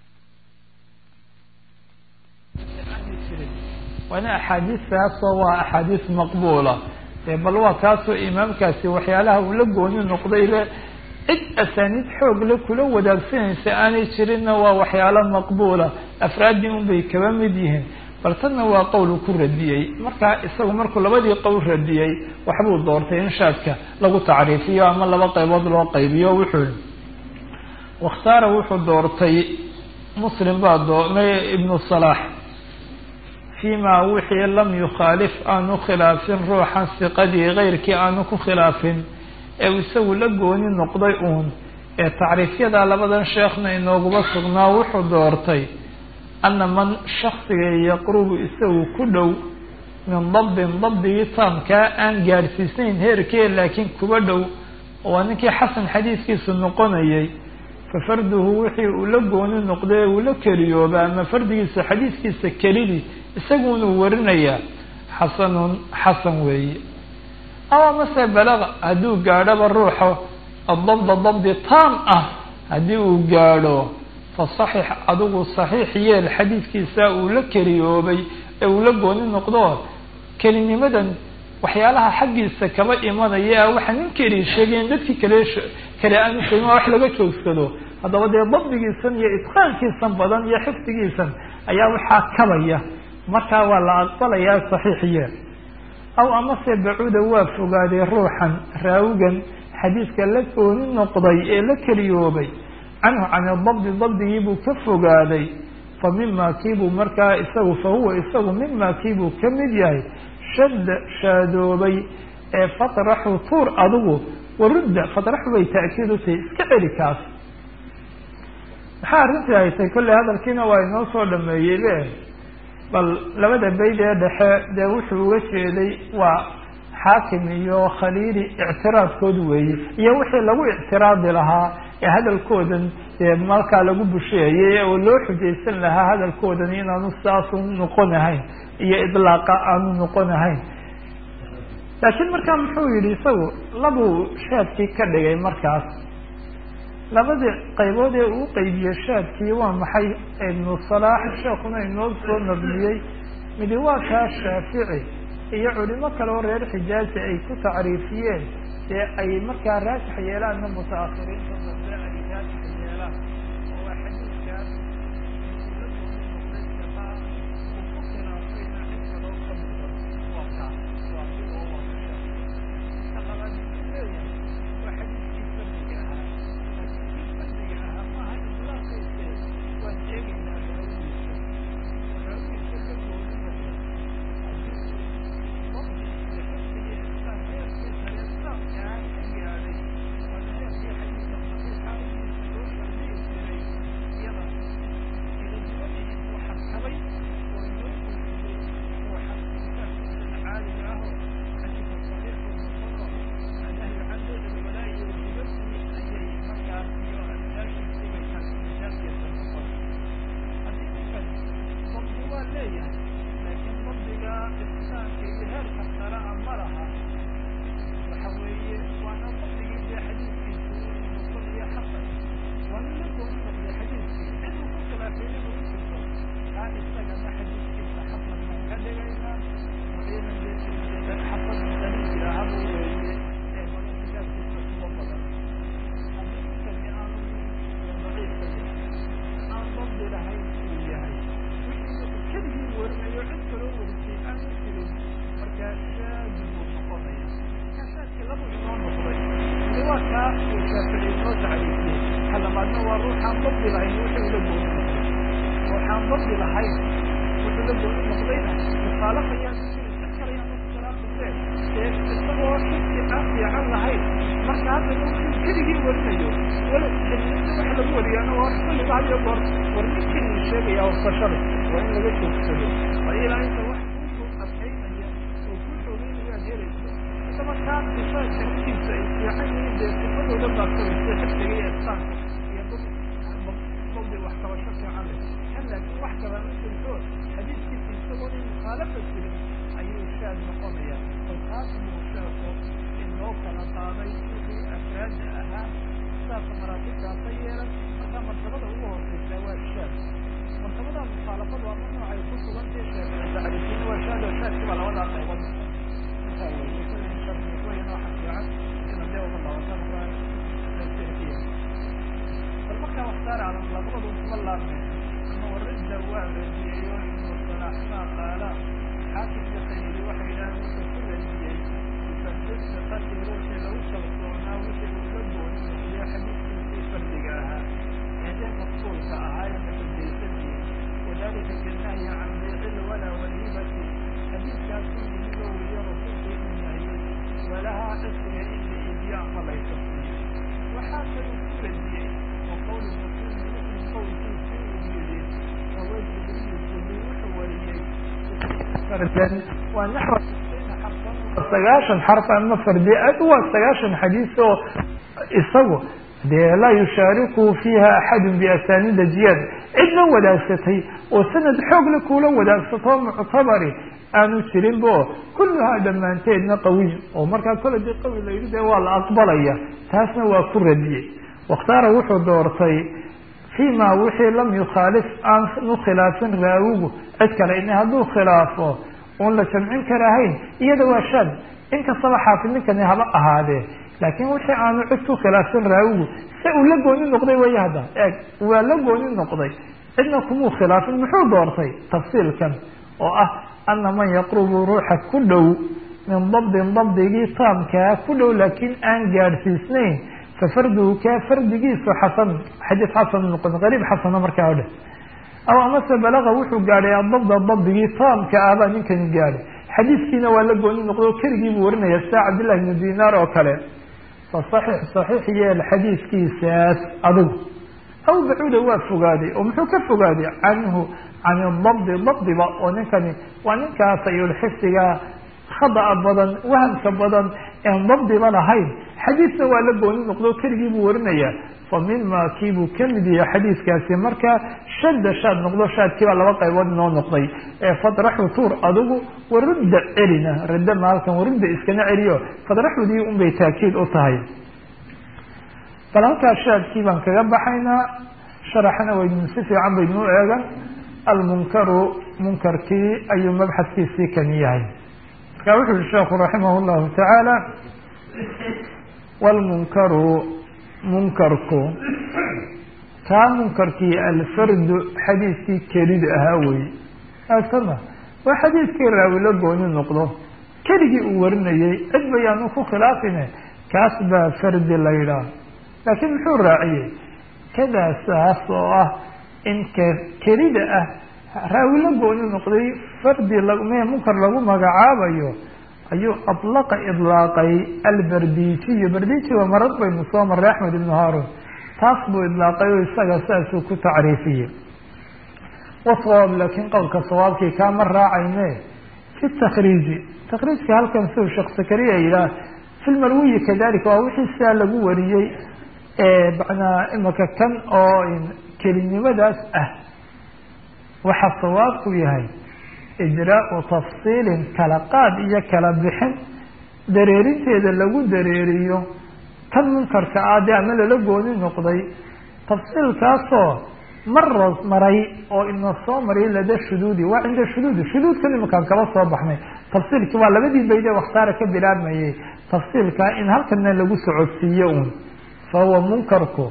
waana axaadiistaasoo waa axaadiis maqbuula bal waa kaasoo imaamkaasi waxyaalaha uu la gooni noqday le cid asaaniid xoog le kula wadaagsanaysa aanay jirinna waa waxyaalo maqbuula afraaddii un bay kaba mid yihiin bal tanna waa qowl ku radiyey markaa isagu markuu labadii qowl radiyey waxbuu doortay in shaadka lagu tacriifiyo ama laba qaybood loo qaybiyo wuxuu wakhtaara wuxuu doortay muslim baa doormay ibnu salaax fima wixii lam yukhaalif aanu khilaafin ruuxan siqadii keyrkii aanu ku khilaafin ee isagu la gooni noqday uun ee tacriifyada labadan sheekhna inooguma sugnaa wuxuu doortay ana man shaksiga yaqrubu isagu ku dhow min dabdin dabdigii taamkaa aan gaadhsiisnayn heerkee laakiin kuba dhow waa ninkii xasan xadiiskiisu noqonayay fa farduhu wixii uu la gooni noqday uu la keliyooba ama fardigiisa xadiiskiisa kelidii isagunuu warinayaa xasanun xasan weeye ama mase balaga hadduu gaadhoba ruuxo adabda dabdi taam ah haddii uu gaadho fa saxix adigu saxiix yeel xadiidkiisa uu la keliyoobay ee uu la gooni noqdo kelinimadan waxyaalaha xaggiisa kaba imanaya waxa nin keli sheegayen dadkii kale kale aanu sheegin waa wax laga joogsado haddaba dee dabdigiisan iyo itqaankiisan badan iyo xifdigiisan ayaa waxaa kabaya markaa waa la aqbalayaa saxiix yeel aw amase bacuuda waa fogaaday ruuxan raawigan xadiidka la gooni noqday ee la keliyoobay canhu can dabdi dabdigiibuu ka fogaaday fa mima kiibuu markaa isagu fa huwa isagu mima kiibuu ka mid yahay shadda shaadoobay ee fatraxu tuur adigu warudda fatraxu bay ta'kiid u tahay iska celi kaas maxaa arrintii haytay kolley hadalkiina waa inoo soo dhameeyey be bal labada bayd ee dhexe dee wuxuu uga jeeday waa xaakim iyo khaliili ictiraadkood weeye iyo wixii lagu ictiraadi lahaa ee hadalkoodan dee markaa lagu busheeyey oo loo xujaysan lahaa hadalkoodan inaanu saasu noqon ahayn iyo idlaaqa aanu noqon ahayn laakiin markaa muxuu yihi isagu labuu shaadkii ka dhigay markaas labadii qaybood ee uu qeybiye shaadkii waa maxay ibnu salaax sheekuna inoo soo nabniyey midi waa kaa shaafici iyo culimo kale oo reer xijaazi ay ku tacriifiyeen dee ay markaa raajix yeelaanna mutaakhiriinta dambe ay raajix yeelaan oo waa xadiidkaas kaa uu shaafici noo tacriifiyey halamaadna waa ruuxaan dabdi lahayn wuxuu la gooni noqday ruuxaan dabdi lahayn wuxuu la gooni noqdayna mukhaalafayaan isagoo shaki aan fiican lahayn marka haddana wuxuu keligii warinayo wala xadiidka waxa lagu wariyaana waa kulliba had iyo goor war nin keligii sheegaya wasashada waa in laga joogsado waa ilaa inta wax kuusoo adkaynaya oo kuu xoogeynaya ad helayso isaba kaa sifa xadiidkiisa ay fiican yihiin dee sifadooda baadsabaysa xifdiga iyo ihsaanka iyo dabdi wax qabasho fiican leh kan laakiin wax kala ma jirto xadiidkiisa isagoo in mukhaalafa jirin ayuu shaad noqonaya taas buu sheeko inoo kala qaaday wixii afraada ahaa saasa maraatibtaasa yeelan markaa martabada ugu hooseysa waa shaad martabada mukhaalafadu ama noocay ku sugantay sheekada tacriifina waa shaad oo shaadki baa labadaa qaybood intaa wey shardiwaya nooxa fiican ina dee uga laabatan bal markaa waxtaar alan labadoodu kuma laabne ama waridda waa radiyeeyo ibnu salaaxmaa qaala xaakim iyo khayri waxay yidhahdeen wuxuu ku radiyey musadisa qadri ruuxii lagu kalsoonaa wixii uu la gooni noqdiyo xadiidkiisii fardiga ahaa eedee maqsuulka ahaa ee muxudaysadii wadalika binahyi can biicil walaa walhibati xadiidkaas ku yimid oo weliyo rasuulku inuu nahiyey walahaa cisriga in la iibiyo ama laysa waxaa kaluu ku radiyey oo qowli muslim muslim qowlkiisii uu yidhi raway jibriil jibriil wuxuu wariyey waa naxw sagaashan xarf ama fardi waa sagaashan xadiis oo isagu dee laa yushaariku fiiha axadu biasaanida ziyaada cidna wadaagsatay oo sanad xoogle kuula wadaagsato muctabari aanu jirin bo kulluhaa dhammaanteedna qawiy oo markaa kole dii qawi la yidhi dee waa la aqbalaya taasna waa ku radiyey wakhtaara wuxuu doortay fima wixii lam yukhaalif aan u khilaafin raawigu cid kale in hadduu khilaafo oon la jamcin karahayn iyada waa shaad inkastaba xaafid ninkani haba ahaadee laakiin wixii aanu cid ku khilaafin raawigu se uu la gooni noqday way hadda eeg waa la gooni noqday cidna kumuu khilaafin muxuu doortay tafsiilkan oo ah ana man yaqrubu ruuxa ku dhow min dabdin dabdigii taamkaa ku dhow laakiin aan gaadhsiisnayn fafarduhu kaa fardigiisu xasan xadiis xasan noqon qariib xasana markaa o dhan aw amase balaga wuxuu gaadhay adabda dabdigii taamka ah baa ninkani gaadhay xadiiskiina waa la gooni noqdo keligii buu warinaya sida cabdillahi bnu dinaar oo kale fa saxiix saxiix yeel xadiiskiisaas adigu aw bacuuda waa fogaaday oo muxuu ka fogaaday canhu can dabdi dabdiba oo ninkani waa ninkaas ayulxifdiga khada'a badan wahamka badan en dabdiba lahayn xadiisna waa la gooni noqdo keligii buu warinayaa fa mima kiibuu kamid yahay xadiiskaasi markaa shadda shaad noqdo shaadkiibaa laba qaybood inoo noqday ee fadraxu tuur adigu warudda celina radda maalkan warudda iskana celiyo fadraxudii unbay taakiid u tahay bal halkaa shaadkii baan kaga baxaynaa sharaxna waynu si fiican baynuu eegan almunkaru munkarkii ayuu mabxadkiisii kan yahay marka wuxu uhi sheekhu raximah llahu tacaala wlmunkaru munkarku kaa munkarkii alfardu xadiiskii kelida ahaa wey aasama waa xadiiskii raawi la gooni noqdo keligii uu warinayay cid bayaanu ku khilaafine kaas baa fardi la yidhaah laakiin muxuu raaciyey kadaa saas oo ah in k kelida ah raawi la gooni noqday fardi lme munkar lagu magacaabayo ayuu alaqa ilaaqay albardijiyu bardiiji waa marad baynu soo maray axmed ibnu haarun taas buu idlaaqay oo isaga saasuu ku tacriifiyey wasawaab laakiin qowlka sawaabkii kaama raacayne fi takriiji takriijka halkan siu sheekh sakariya yidhaah fi lmarwiyi kadalika waa wixii sidaa lagu wariyey manaa imaka kan oo kelinimadaas ah waxaa sawaabku yahay ijraau tafsiilin kala qaad iyo kala bixin dareerinteeda lagu dareeriyo kan munkarka ah dee ama lala gooni noqday tafsiilkaasoo maras maray oo ina soo maray lada shuduudi waa cinda shuduudi shuduudkan imakaan kaba soo baxnay tafsiilki waa labadii bayde wakhtaara ka bilaabmayay tafsiilkaa in halkana lagu socodsiiyo un fa huwa munkarku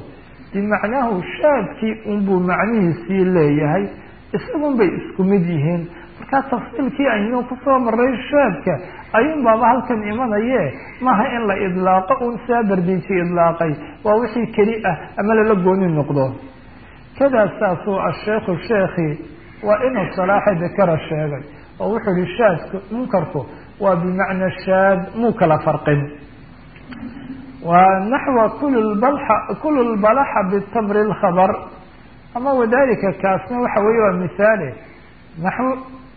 bimacnaahu shaadkii unbuu macnihiisii leeyahay isagun bay isku mid yihiin markaa tafsiilkii aynu kusoo maray shaadka ayuun baaba halkan imanaye maaha in la idlaaqo un saa bardiiji idlaaqay waa wixii keli ah ama lala gooni noqdo kadaa saasuu asheikhu sheekhi waa inuu salaaxa dakara sheegay oo wuxuu ihi shaadku munkarku waa bimacna shaad muu kala farqin wa naxwa kul lbalaxa bitamri lkhabr ama wadalika kaasna waxa weeye waa mihaale naxw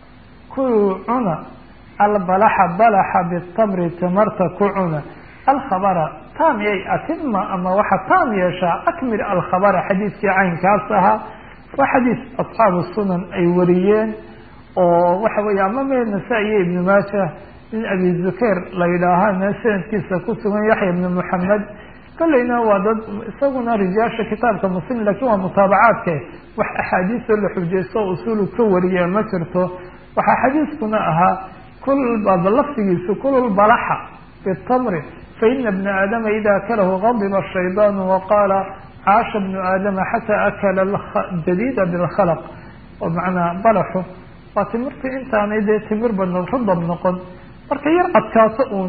kulu cuna albalaxa balaxa bitamri tamarta ku cuna alkhabara taam yay atima ama waxa taam yeeshaa akmil alkhabara xadiidkii caynkaas ahaa waa xadiis asxaabu sunan ay wariyeen oo waxa weeye ama me nasaa-iyo ibnu maaja nin abi zukayr la yidhaahana sanadkiisa ku sugan yaxya ibnu moxamed kolleyna waa dad isaguna rijaasha kitaabka muslim lakin waa mutaabacaadke wax axaadiisoo la xujaysto o usuulu ka wariya ma jirto waxaa xadiiskuna ahaa kul lafdigiisu kul balaxa bitamri faina bna aadama ida akalahu gadiba shaydaanu waqaala caasha bnu aadama xataa akala jadida bilkhalaq oo macnaa balaxu waa timirta intaanay dee timir bana rudab noqon marka yar adkaato uun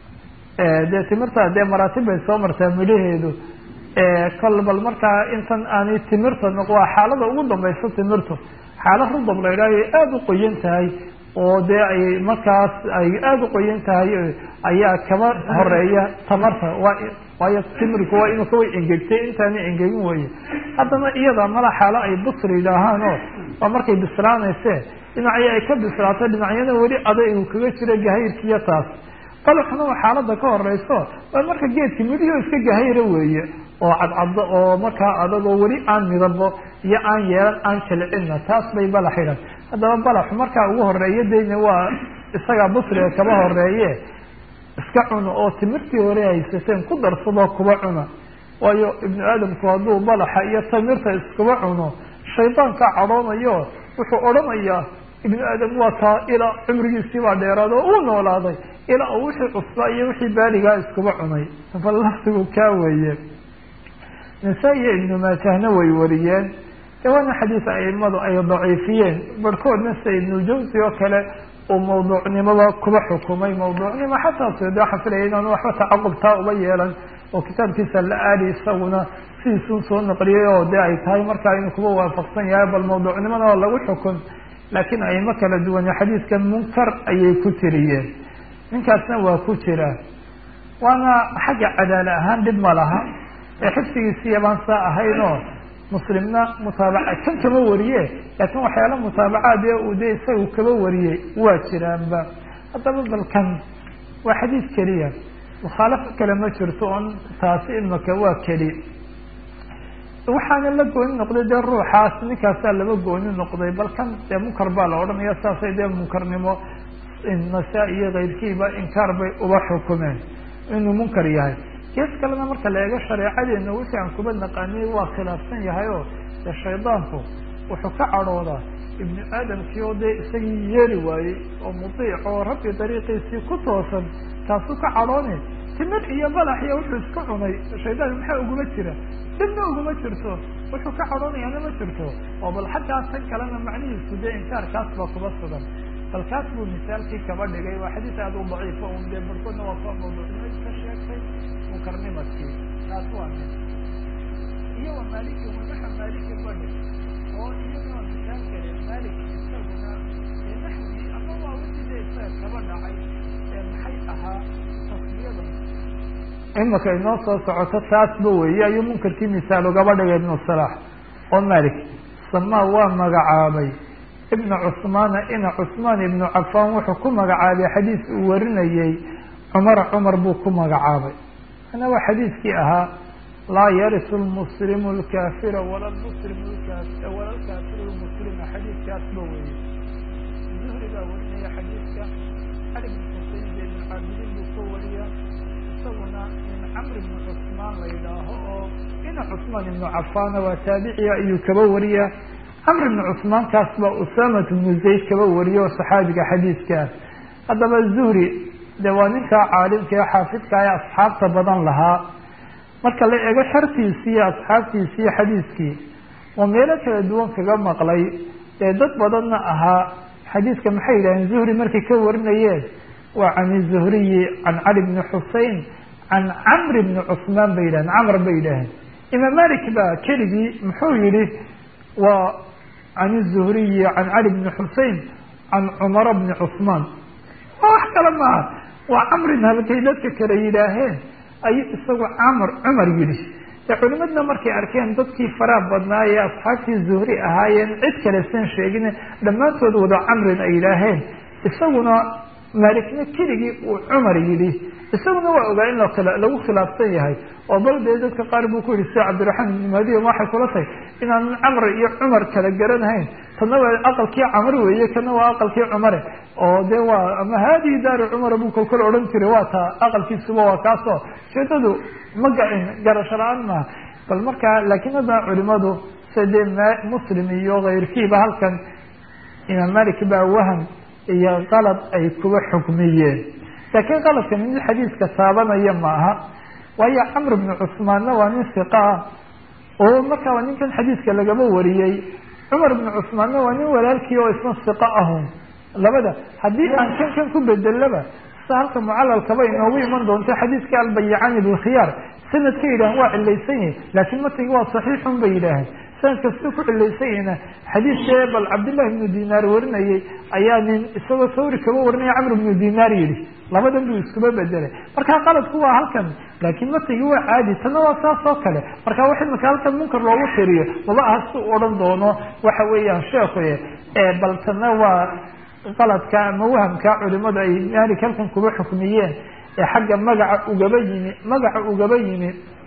dee timirta dee maraatib bay soo martaa midhaheedu kol bal markaa intan aanay timirta noq waa xaalada ugu dambaysa timirtu xaala rudab la idhaayo aada u qoyan tahay oo dee ay markaas ay aada u qoyan tahay ayaa kaba horeeya tamarta waa waayo timirku waa inuu kaway engegtay intaanay engegin weye haddana iyada mala xaalo ay busri yidhaahaan oo waa markay bislaanayse dhinacyo ay ka bislaato dhinacyana weli adaygu kaga jiro gahayrkiiyo taas balaxuna waa xaalada ka horeyso waa marka geedki midhiyo iska gahayra weeye oo cadcaddo oo markaa adagoo weli aan midabo iyo aan yeelan aan jilcinna taas bay balax yidhan haddaba balaxu markaa ugu horeeya dayna waa isagaa busriga kaba horeeye iska cuno oo timirtii hore haysateen ku darsadoo kuba cuna waayo ibnu aadamku hadduu balaxa iyo tamirta iskuba cuno shaydaanka cadhoonayo wuxuu odhanayaa ibnu aadam waa taa ilaa cumrigiisii baa dheeraad oo uu noolaaday ilaa uu wixii cusbaa iyo wixii baaligaa iskuba cunay bal laftigu kaa weeye nasaa iyo ibnu maajahna way wariyeen de waana xadiis aimadu ay daciifiyeen barhkoodna sida ibnujawsi oo kale uu mawduucnimada kuba xukumay mawduucnimo xataa sde waxaa filaya inaanu waxba tacaqub taa uba yeelan oo kitaabkiisa la aadi isaguna sidiisun soo naqliyay oo de ay tahay markaa inuu kuba waafaqsan yahay bal mawduucnimada oo lagu xukun laakiin aimo kala duwane xadiidkan munkar ayay ku tiriyeen ninkaasna waa ku jira waana xagga cadaala ahaan dhib ma laha ee xifsigiisiya baan saa ahaynoo muslimna mutaabaca kan kama wariye laakiin waxyaala mutaabacaad ee uu de isaga kaba wariyey waa jiraanba haddaba balkan waa xadiis keliya mukhaalafo kale ma jirto on taasi imaka waa keli waxaana la gooni noqday dee ruuxaas ninkaasaa laba gooni noqday balkan dee munkar baa la odhanaya saasay dee munkarnimo nasaa iyo keyrkiiba inkaar bay uba xukumeen inuu munkar yahay gees kalena marka la eego shareecadeena wixii aan kuba naqaanay waa khilaafsan yahay oo dee shaydaanku wuxuu ka cadhoodaa ibnu aadamkii oo dee isagii yeeli waayey oo mudiic oo rabbi dariiqiisii ku toosan taasuu ka cadhoone timir iyo balax iyo wuxuu iska cunay shaydaan maxaa uguma jira dibna uguma jirto wuxuu ka cadhoonayaana ma jirto oo bal xaggaas tan kalena macnihiisu dee inkaarkaas baa kuba sugan bal kaas buu misaalkii kaba dhigay waa xadiis aada u daciifa un dee barkoodna waa ka mawduucnimad ka sheegtay munkarnimadkii taas waa mid iyo wa maaliki wanaxa maaliki badhi oo iyaduna misaal kale maalik isaguna ee naxwigii ama waa wixii dee isaga kaba dhacay ee maxay ahaa tasmiyada imika inoo soo socoto taasba weeye ayuu munkarkii misaal ugaba dhigay ibnu salaax oo malik samaa waa magacaabay ibna cusmaana ina cusmaan ibnu cafaan wuxuu ku magacaabay xadiis uu warinayey cumara cumar buu ku magacaabay ana waa xadiiskii ahaa laa yarisu lmuslimu lkaafira wala muslimu wala lkaafiru lmuslima xadiiskaasba weeye zuhri baa warinaya xadiiska cali bn xusein de ibn caabidiin buu ka wariya isaguna min camr ibni cusmaan la yidhaaho oo ina cusmaan ibnu cafaana waa taabiciya ayuu kaba wariya camr ibni cusmaan kaas baa usamat ibnu zayd kaba wariya oo saxaabiga xadiiskaas haddaba zuhri de waa ninkaa caalimka ee xaafidka ee asxaabta badan lahaa marka la eego xertiisii iyo asxaabtiisii xadiiskii oo meelo kala duwan kaga maqlay ee dad badanna ahaa xadiidka maxay yidhaheen zuhri markay ka warinayeen waa can zuhriyi can cali bni xusein can camri bni cusmaan bay yidhaheen camr bay yidhaaheen imaam malik baa keligii muxuu yihi waa can zuhriyi can cali bni xusein can cumara bni cusmaan waa wax kale maaha waa camrin halkay dadka kale yidhaaheen ayuu isagu camr cumar yidhi de culimadna markay arkeen dadkii faraha badnaa ee asxaabtii zuhri ahaayeen cid kale san sheegin dhammaantood wada camrin ay yidhaaheen isaguna maalikna keligii uu cumar yidhi isaguna waa ogaa in lagu khilaafsan yahay oo bal dee dadka qaar buu ku yihi sida cabdiraxmaan ibni mahdiya waxay kula tahay inaanan camr iyo cumar kala garanahayn tanna waa aqalkii camr weeye kana waa aqalkii cumare oo de waa ama haadihi daaru cumara buu kolkol odhan jiray waa taa aqalkiisuba waa kaasoo ujeedadu ma gain garasho la-aan maaha bal markaa laakiin haddana culimadu sida dee muslim iyo kayrkiiba halkan imaam malik baa wahan iyo qalad ay kuba xukmiyeen laakiin qaladka mid xadiiska taabanaya ma aha waayo camr bni cusmaanna waa nin siqa ah oo markaa waa ninkan xadiiska lagaba wariyey cumar bni cusmaanna waa nin walaalkii oo isna siqa ahun labada haddii aan kan kan ku bedelaba sida halka mucalalkaba inoogu iman doonto xadiiska albayicani bilkhiyaar sanadka yidhahan waa cilaysan yahi laakiin matigi waa saxiixun bay yidhaaheen sanadka sida ku cilaysan yahina xadiiskee bal cabdillahi ibnu dinaar warinayay ayaa nin isagoo sawri kaba warinaya camr ibnu dinaar yidhi labadan buu iskuba bedelay markaa qaladku waa halkan laakiin matigi waa caadi tanna waa saas oo kale marka wax imika halkan munkar loogu tiriyo maba aha si u odhan doono waxa weeyaan sheekuye bal tanna waa qaladka ama wahamka culimadu ay malik halkan kuba xukmiyeen ee xagga magaca ugaba yimi magaca ugaba yimi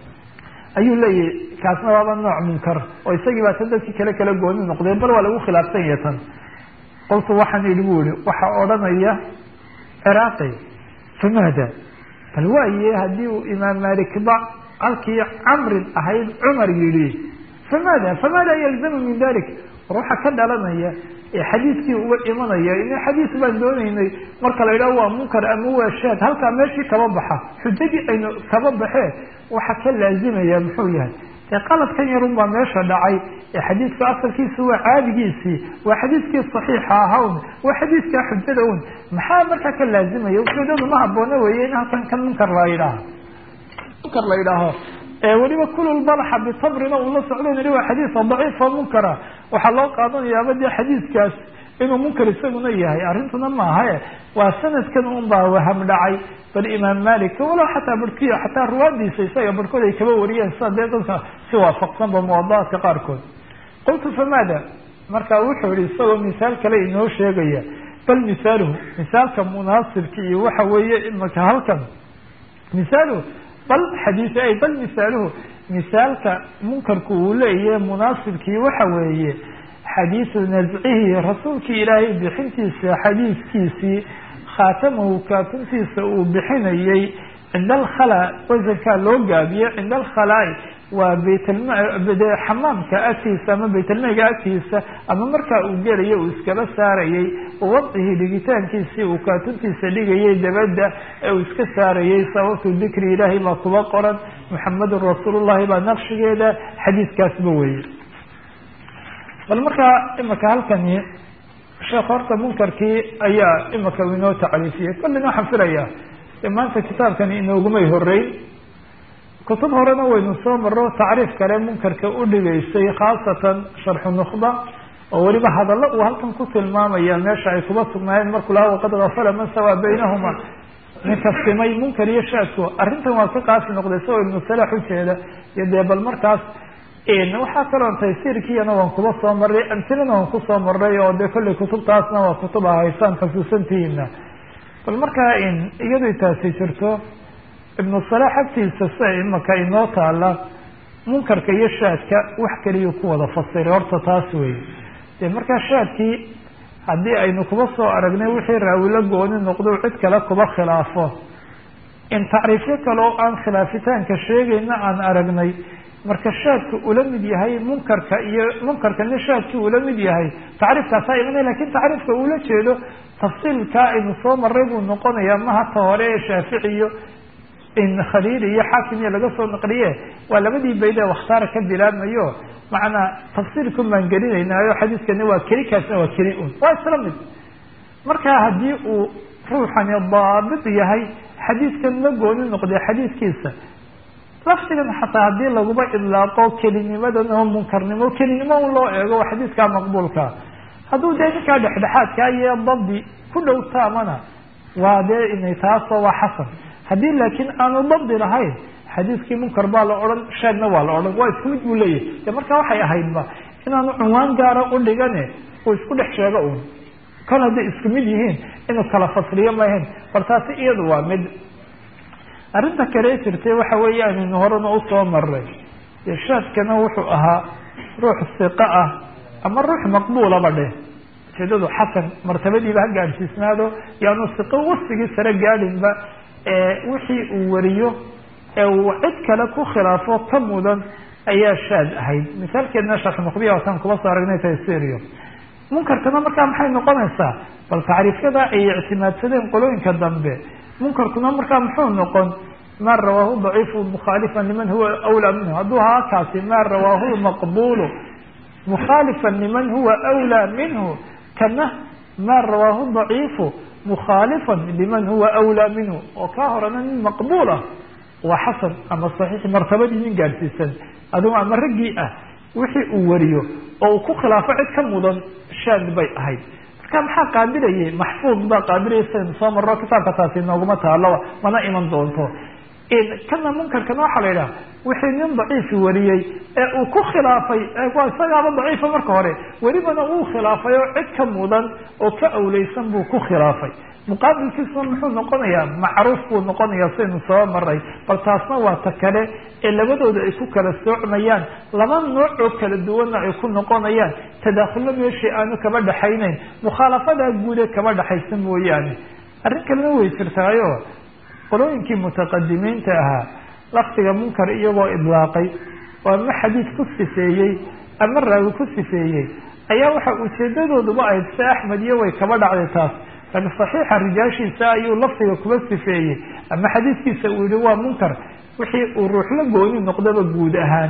ayuu leeyahay kaasna waaba nooc munkar oo isagii baa tan dadkii kale kala gooni noqdeen bal waa lagu khilaafsan yahay tan qoltu waxaan idhi bu ihi waxaa odhanaya ciraaqi famaada bal waaye haddii uu imaam malikba halkii camrin ahayd cumar yidhi famaada famaada yalzamu min dalik war waxaa ka dhalanaya xadiiskii uga imanaya in xadiis baan doonaynay marka la yidhaho waa munkar ama waa shaad halkaa meeshii kaba baxa xujadii aynu kaba baxee waxa ka laazimaya muxuu yahay dee qaladkan yarun baa meesha dhacay ee xadiidka asalkiisa waa caadigiisii waa xadiiskii saxiixa ahawn waa xadiiskaa xujada un maxaa markaa ka laazimaya ujeedadu ma haboona weeye in halkan kan munkar la yidhaaho munkar la yidhaaho weliba kulul balaxa bitabrina uu la socdo nidhi waa xadiisa daciifa munkara waxaa loo qaadanayaaba dee xadiiskaas inuu munkar isaguna yahay arrintuna maahae waa sanadkan un baa waham dhacay bal imaam malik walow xataa barhkiy xataa ruwaadiisa isaga barhkood ay kaba wariyeen sida dee dadka si waafaqsanba muwadaaadka qaarkood qultu famaada marka wuxuu yihi isagoo misaal kale inoo sheegaya bal misaaluhu misaalka munaasibka iyo waxa weeye imaka halkan misaaluhu bal xadiis ay bal misaaluhu misaalka munkarku uu leeyahe munaasibkii waxa weeye xadiisu nascihi rasuulkii ilaahay bixintiisa xadiiskiisii khaatamahu kaatuntiisa uu bixinayay cinda alkhala wasankaa loo gaabiye cinda alkhalaa waa baytde xamaamka agtiisa ama baytalmeyga agtiisa ama markaa uu gelayo uu iskaba saarayay wadcihi dhigitaankiisii uu kaatuntiisa dhigayay dabadda ee uu iska saarayay sababtu dikri ilaahay baa kuba qoran muxamedun rasuulullahi baa naqshigeeda xadiiskaasba weye bal markaa imika halkani sheekh horta munkarkii ayaa imika inoo tacriifiyey kollina waxaan filayaa de maanta kitaabkani inoogumay horeyn kutub horena waynu soo maro tacriif kale munkarka u dhigaysay khaasatan sharxu nukhba oo weliba hadallo uu halkan ku tilmaamaya meesha ay kuba sugnaayeen markuu lahaa waqad gafala man sawaa baynahuma ninka simay munkar iyo shaadku arrintan waa ka qaasi noqday isagoo ibnu salax ujeeda iyo dee bal markaas waxaa kaloon taysiirkiiyana waan kuba soo maray amtilana waan kusoo maray oo dee kollay kutubtaasna waa kutub ahaysaan xasuusantihiina bal markaa iyadoo taasi jirto ibnu salax agtiisa sia imaka inoo taala munkarka iyo shaadka wax keliya ku wada fasiray horta taas wey dee markaa shaadkii haddii aynu kuba soo aragnay wixii raawilo gooni noqdo cid kale kuba khilaafo in tacriifyo kale oo aan khilaafitaanka sheegayna aan aragnay marka shaadku ula mid yahay munkarka iyo munkarkana shaadki ula mid yahay tacriifkaasaa imanaya lakin tacriifka uula jeedo tafsiilkaa aynu soo maray buu noqonayaa mahata hore ee shaafici iyo in khaliili iyo xaakim iyo laga soo naqliye waa labadii bayd ee wakhtaara ka bilaabmayo macnaa tafsiirkun baan gelinaynaayo xadiiskani waa keli kaasna waa keli un waa isla mid markaa haddii uu ruuxani daabit yahay xadiidkan ma gooni noqday xadiidkiisa laftigan xataa haddii laguba idlaaqo kelinimadan oo munkarnimo kelinimo un loo eego waa xadiidkaa maqbuulka hadduu dee ninkaa dhexdhexaadkaa iyo dabdi ku dhow taamana waa dee inay taasoo waa xasan haddii laakiin aanu dabdi lahayn xadiidkii munkar baa la odhan sheegna waa la odhan waa isku mid buu leeyahay de marka waxay ahaydba inaanu cunwaan gaara u dhigane uu isku dhex sheego un kan hadday isku mid yihiin inuu kala fasliyo maahayn bal taasi iyadu waa mid arrinta kale jirtay waxa weeyaan inu horena usoo maray irshaadkana wuxuu ahaa ruux siqa ah ama ruux maqbuulaba dheh ujeedadu xasan martabadiiba ha gaadhsiisnaado yaanu siqo wasigii sare gaadhinba wixii uu wariyo ee uu cid kale ku khilaafo ka mudan ayaa shaad ahayd misaalkeedna sharx muqbiya wataan kuba soo aragnay taysirio munkarkana markaa maxay noqonaysaa bal tacriifyada ay ictimaadsadeen qolooyinka dambe munkarkuna markaa muxuu noqon ma rawaahu daciifu mukhaalifan liman huwa awlaa minhu hadduu ahaa kaasi ma rawaahu maqbulu mukhaalifan liman huwa awlaa minhu kana ma rawaahu daciifu mukhaalifan liman huwa awlaa minhu oo kaa horena nin maqbuul ah waa xasan ama saxiix martabadii nin gaadhsiisan adugu ama raggii ah wixii uu wariyo oo uu ku khilaafo cid ka mudan shaad bay ahayd marka maxaa qaabilayay maxfuud baa qaabilayay saynu soo marro kitaabka taasi nooguma taaloba mana iman doonto kana munkarkana waxaa la yidhaha wixii nin daciifi wariyey ee uu ku khilaafay waa isagaaba daciifa marka hore welibana uu khilaafay oo cid ka mudan oo ka awleysan buu ku khilaafay muqaabilkiisuna muxuu noqonayaa macruuf buu noqonayaa saynu soo maray bal taasna waa ta kale ee labadooda ay ku kala soocmayaan laba nooc oo kala duwanna ay ku noqonayaan tadaakhullo meeshii aanu kaba dhaxaynayn mukhaalafadaa guude kaba dhaxaysa mooyaane arrin kalena way jirtaayo qolooyinkii mutaqadimiinta ahaa lafdiga munkar iyagoo idlaaqay oo ama xadiid ku sifeeyey ama raawi ku sifeeyey ayaa waxa ujeedadooduba ahayd se axmed iyo way kaba dhacday taas laakiin saxiixa rijaashiisa ayuu lafdiga kuba sifeeyey ama xadiidkiisa uu yihi waa munkar wixii uu ruux la gooni noqdaba guud ahaan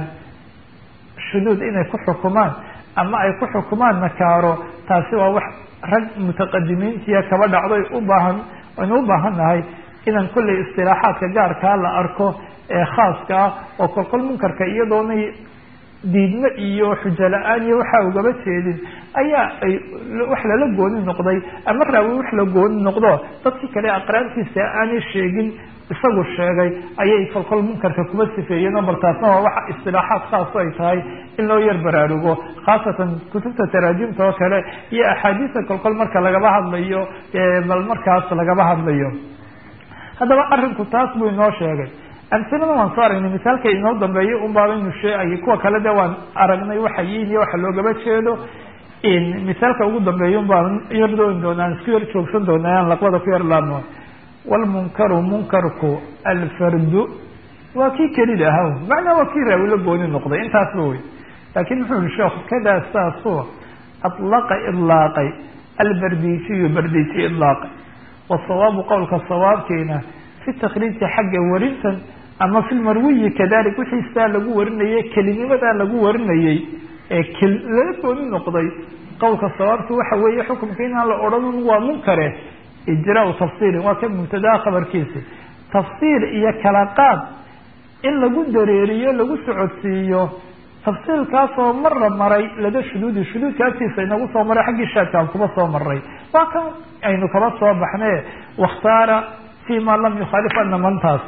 shuduud inay ku xukumaan ama ay ku xukumaan nakaaro taasi waa wax rag mutaqadimiintiya kaba dhacday ubaahan aynu u baahan nahay inaan kollay istilaaxaadka gaarkaa la arko ee khaaska ah oo kolkol munkarka iyadoonay diidmo iyo xujo la-aan iyo waxaa ugaba jeedin ayaa ay wax lala gooni noqday ama raawi wax la gooni noqdo dadkii kale aqraantiisa aanay sheegin isagu sheegay ayay kolkol munkarka kuba sifeeyeen oo bal taasna waa waxa istilaaxaad khaaso ay tahay in loo yar baraarugo khaasatan kutubta taraajimta oo kale iyo axaadiista kolkol marka lagaba hadlayo bal markaas lagaba hadlayo haddaba arinku taas buu inoo sheegay amsilada waan soo aragnay misaalka inoo dambeeyay un baabaynu sheegayay kuwa kale de waan aragnay waxa yiin iyo waxa loogaba jeedo misaalka ugu dambeeya un baan yar dooni doonaa isku yar joogsan doonaa aan laqbada ku yar laabno walmunkaru munkarku alfardu waa kii kelida ahaw macnaa waa kii raawi la gooni noqday intaasba wey laakin muxuu yihi sheekhu kadaa saasoo atlaqa idlaaqay albardijiyu bardiji idlaaqay wasawaabu qowlka sawaabkiina fi takriiji xagga warintan ama fi lmarwiyi kadalik wixii sidaa lagu warinayay kelinimadaa lagu warinayay ee lala gooni noqday qowlka sawaabki waxa weeye xukumka inaan la odhan waa munkare ijraau tafsiilin waa ka mubtadaa khabarkiisi tafsiil iyo kala qaad in lagu dareeriyo lagu socodsiiyo tafsiilkaasoo mara maray lada shuduudi shuduudkaasiisa inagu soo maray xaggii shaadkaan kuba soo maray waa kan aynu kaba soo baxne wakhtaara fi ma lam yukhaalif ana mantaas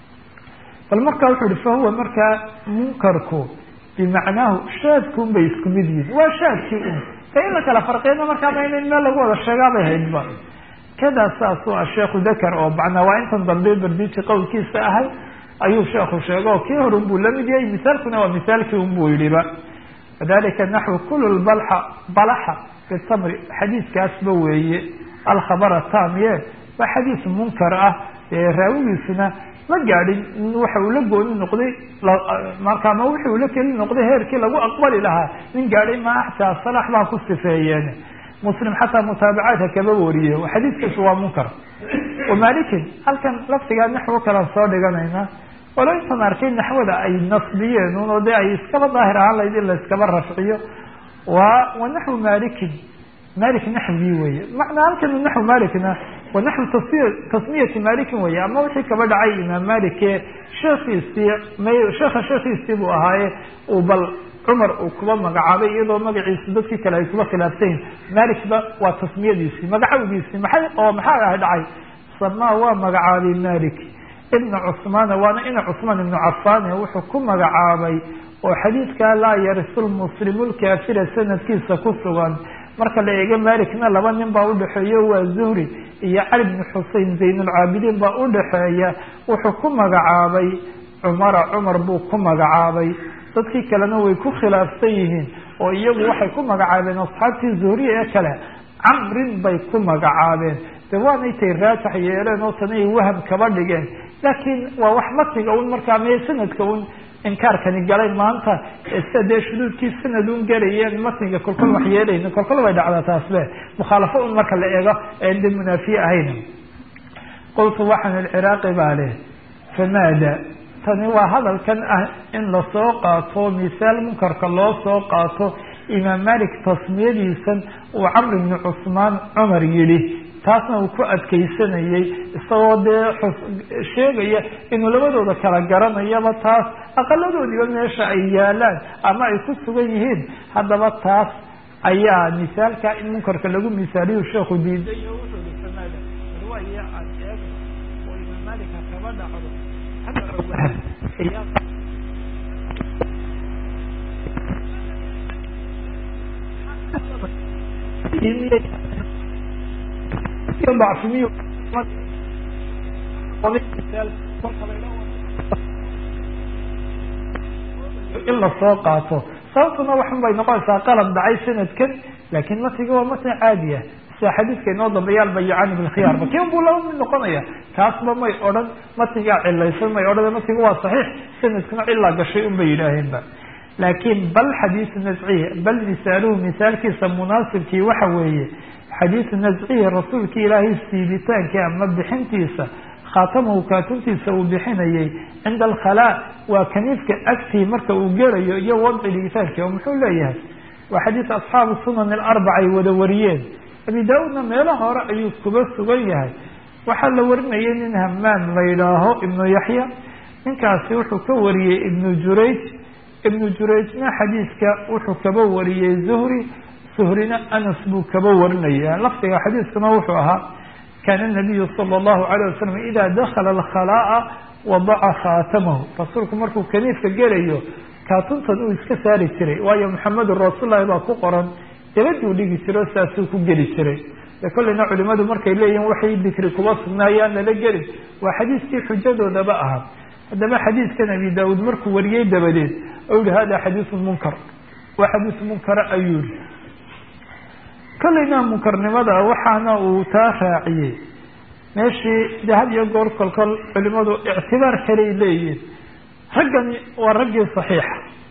bal markaa wuxuu yihi fahuwa markaa munkarku bimacnaahu shaadkuun bay isku mid yihin waa shaadkii un de in la kala farqiyana markaaba in meel lagu wada sheegaabay haydba kadaa saasuu a sheekhu dakar oo macnaa waa intan dambe bardiji qowlkiisa ahay ayuu sheekhu sheega oo kii hore unbuu lamid yahay misaalkuna waa misaalkii unbuu yihiba wadalika naxwu kul balxa balaxa bitamri xadiiskaasba weeye alkhabara tamye waa xadiis munkar ah ee raawigiisuna ma gaadhin waxa uu la gooni noqday marka ma wixi uu la keli noqday heerkii lagu aqbali lahaa nin gaadhay ma xataa salax baa ku sifeeyeen muslim xataa mutaabacaadka kaba wariye xadiiskiisu waa munkar wamalikin halkan laftigaa naxwo kalaan soo dhiganayna walo intaan arkay naxwada ay nasbiyeen un oo de ay iskaba daahir ahaan layd in la iskaba rafciyo wa wa naxwu malikin malik naxwigii weye macnaa halkan naxw malikna waa naxw tasmi tasmiyati malikin weye ama wixii kaba dhacay imaam malik ee sheekiisii may sheekha sheekhiisii buu ahaaye uu bal cumar uu kuba magacaabay iyadoo magaciisu dadkii kale ay kuba khilaafsayin malikba waa tasmiyadiisii magacawgiisii maxay oo maxaa ah dhacay samaa waa magacaabay malik ibna cusmaana waana ina cusmaan ibnu cafaane wuxuu ku magacaabay oo xadiidkaa laa yarisu lmuslimu lkaafira sanadkiisa ku sugan marka la eego malikna laba nin baa udhaxeeya waa zuhri iyo cali bni xusein zaynulcaabidiin baa udhaxeeya wuxuu ku magacaabay cumara cumar buu ku magacaabay dadkii kalena way ku khilaafsan yihiin oo iyagu waxay ku magacaabeen asxaabtii zuhriya ee kale camrin bay ku magacaabeen de waanay tay raajax yeeleen oo tana ay waham kaba dhigeen laakiin waa wax matiga un markaa mee sanadka un inkaarkani galay maanta sida dee shuduudkii sanad un galayeen matniga kolkol wax yeelayna kolkol bay dhacdaa taasbe mukhaalafo un marka la eego en de munaafiye ahayn qultu waxaan ilciraaqi baa leh famaada tani waa hadalkan ah in lasoo qaato misaal munkarka loo soo qaato imaam malik tasmiyadiisan uu camr ibni cusmaan cumar yidhi taasna uu ku adkaysanayay isagoo dee sheegaya inuu labadooda kala garanayaba taas aqaladoodiiba meesha ay yaalaan ama ay ku sugan yihiin haddaba taas ayaa misaalka in munkarka lagu misaaliyu sheekhu diiday oo wuxuu i samaada riwaaya aan eegno oo imaam malika kaba dhacdo dacfimiyo in lasoo qaato sababtuna waxun bay noqonaysaa qalab dhacay sanadkan laakiin matniga waa matni caadiya sida xadiidka inoo dambeeya albayacani bilkhiyaarba kin buu laba mid noqonaya kaasba may odhan matnigaa cilaysan may odhan matniga waa saxiix sanadkuna cilaa gashay un bay yidhaaheenba laakiin bal xadiisu nascihi bal misaaluhu misaalkiisa munaasibkii waxa weeye xadiisu nascihi rasuulki ilaahay siibitaankii ama bixintiisa khaatamahu kaatuntiisa uu bixinayay cinda alkhalaa waa kaniifka agtii marka uu gelayo iyo wadci dhigitaanki oo muxuu leeyahay waa xadiis asxaabu sunan alarbaca ay wada wariyeen abi daa-uudna meelo hore ayuu kuba sugan yahay waxaa la warinayay nin hamaan la yidhaaho ibnu yaxya ninkaasi wuxuu ka wariyey ibnu jurayj ibnu jurayjna xadiiska wuxuu kaba wariyey zuhri zuhrina anas buu kaba warinaya lafdiga xadiiskuna wuxuu ahaa kaana nabiyu sala allahu alayh wasalam ida dakala alkhalaa'a wadaca khaatamahu rasuulku markuu kaniifka gelayo kaatuntan uu iska saari jiray waayo maxamedun rasuullahi baa ku qoran dabaduu dhigi jiro saasuu ku geli jiray de kolleyna culimadu markay leeyihin waxay dikri kuba sugnaayaan lala gelin waa xadiiskii xujadoodaba ahaa haddaba xadiiskan abi daauud markuu wariyey dabadeed ou yihi hada xadiisun munkar waa xadiis munkara ayuu yihi kolleyna munkarnimada waxaana uu taa raaciyey meeshii de had iyo goor kolkol culimadu ictibaar kaley leeyihin raggani waa raggii saxiixa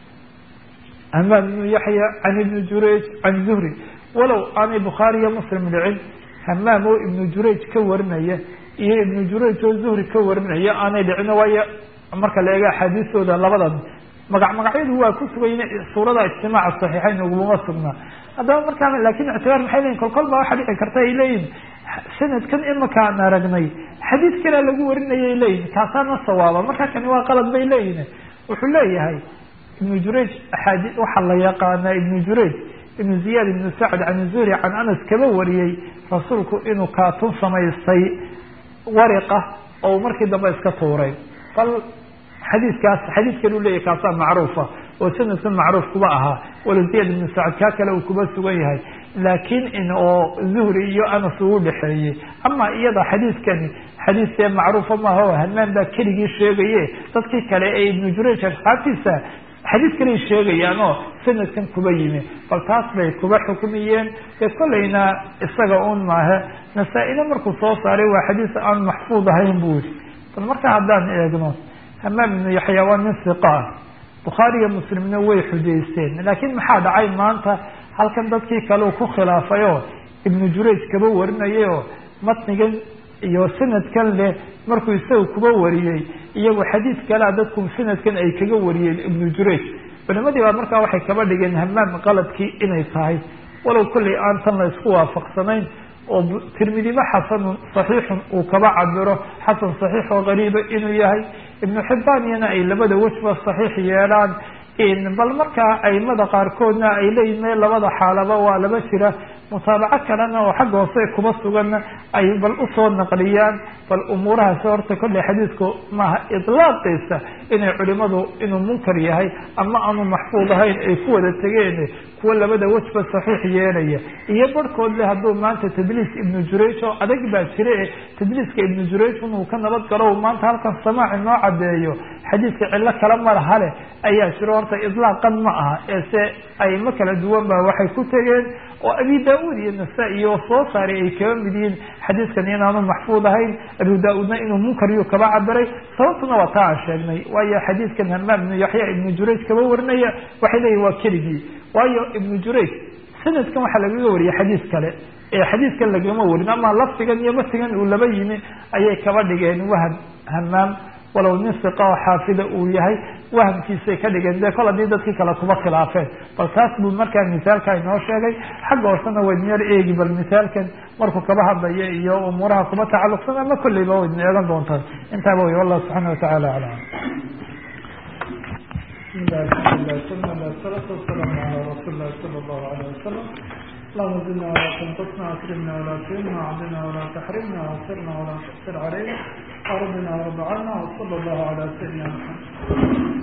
amaam ibnu yaxya can ibni jurayj can zuhri walow aanay bukhaari iyo muslim dhicin hamaam oo ibnu jurayj ka warinaya iyo ibnu jurayj oo zuhri ka warinaya aanay dhicin waayo marka la eego axaadiistooda labadan magac magacyadu waa ku sugan suurada ijtimaaca saxiixayn uguma sugnaa haddaba markaa lakin ictibaar maxay leyihin kolkol baa waxaa dhici karta ay leeyihin sanadkan imaka aan aragnay xadiis kalea lagu warinayay leeyihin kaasaana sawaaba marka kani waa qalad bay leeyihin wuxuu leeyahay ibnu jurayj axaadi waxaa la yaqaanaa ibnu jurayj ibnu ziyaad ibnu sacd can zuhri can anas kaba wariyey rasuulku inuu kaatun samaystay wariqa oo markii dambe iska tuuray bal xadiiskaas xadiis kale u leeyahy kaasaa macruufa oo sanadkan macruuf kuba ahaa wala ziyad ibnu sacd kaa kale uu kuba sugan yahay laakiin in oo zuhri iyo anas uu dhexeeyey ama iyada xadiiskani xadiis dee macruufa maaha o hamaan baa keligii sheegaye dadkii kale ee ibnu jurayj asxaabtiisa xadiis kaley sheegayaan oo sanadkan kuba yimi bal taas bay kuba xukmiyeen dee kolleyna isaga un maahe nasaa-ina markuu soo saaray waa xadiis aan maxfuud ahayn buu yihi bal marka haddaan eegno hamaam ibnu yaxya waa nin siqa ah bukhaari iyo muslimna way xujaysteen laakiin maxaa dhacay maanta halkan dadkii kale uu ku khilaafay oo ibnu jurayj kaba warinayay oo matnigan iyo sanadkan leh markuu isaga kuba wariyey iyagu xadiis kalea dadku sanadkan ay kaga wariyeen ibnu jurayj culimadii baa markaa waxay kaba dhigeen hamaam qaladkii inay tahay walow kollay aan tan la isku waafaqsanayn oo tirmidiba xasanun saxiixun uu kaba cabiro xasan saxiix oo qariiba inuu yahay ibnu xibbaan iyana ay labada wejba saxiix yeelaan bal markaa aimada qaarkoodna ay leeyihin me labada xaalaba waa laba jira mutaabaco kalena oo xagga hoose kuba suganna ay bal usoo naqliyaan bal umuurahaasi horta kolley xadiidku maaha idlaaqiisa inay culimadu inuu munkar yahay ama aanu maxfuud ahayn ay ku wada tegeen kuwa labada wejba saxiix yeelaya iyo barhkood le hadduu maanta tadliis ibnu jurayj oo adag baa jira e tadliiska ibnu jurayj inuu ka nabad galo maanta halkan samaaci noo cadeeyo xadiidka cillo kale malaha leh ayaa jiro horta idlaaqan ma aha ee se ayma kala duwan ba waxay ku tegeen oo abi da-uud iyo nasa-i oo soo saaray ay kaba mid yihiin xadiidkan inaanu maxfuud ahayn abu da-uudna inuu munkariyu kaba cabiray sababtuna waa taa aan sheegnay waayo xadiidkan hamaam ibnu yaxya ibnu jurayj kaba warinaya waxay leeyihin waa keligii waayo ibnu jurayj sanadkan waxaa lagaga wariyay xadiis kale ee xadiiskan lagama warin ama lafdigan iyo matigan uu laba yimi ayay kaba dhigeen waham hamaam walow nin siqa oo xaafida uu yahay wahamkiisay ka dhigeen dee kol haddii dadkii kale kuba khilaafeen bal taas buu markaa misaalka inoo sheegay xagga hoosena waydin yar eegi bal misaalkan markuu kaba hadlaya iyo umuuraha kuba tacalluqsan ama kolleyba waydin eegan doontaan intaaba wey wallahu subxaana watacaala aclam bismillahi alxamdulilah salatu wasalaamu ala rasuuli lahi sala allahu alayh wasalam اللهم زدنا ولا تنقصنا واكرمنا ولا تهنا وعدنا ولا تحرمنا واغفرنا ولا تؤثر علينا وارضنا وارض عنا وصلى الله على سيدنا محمد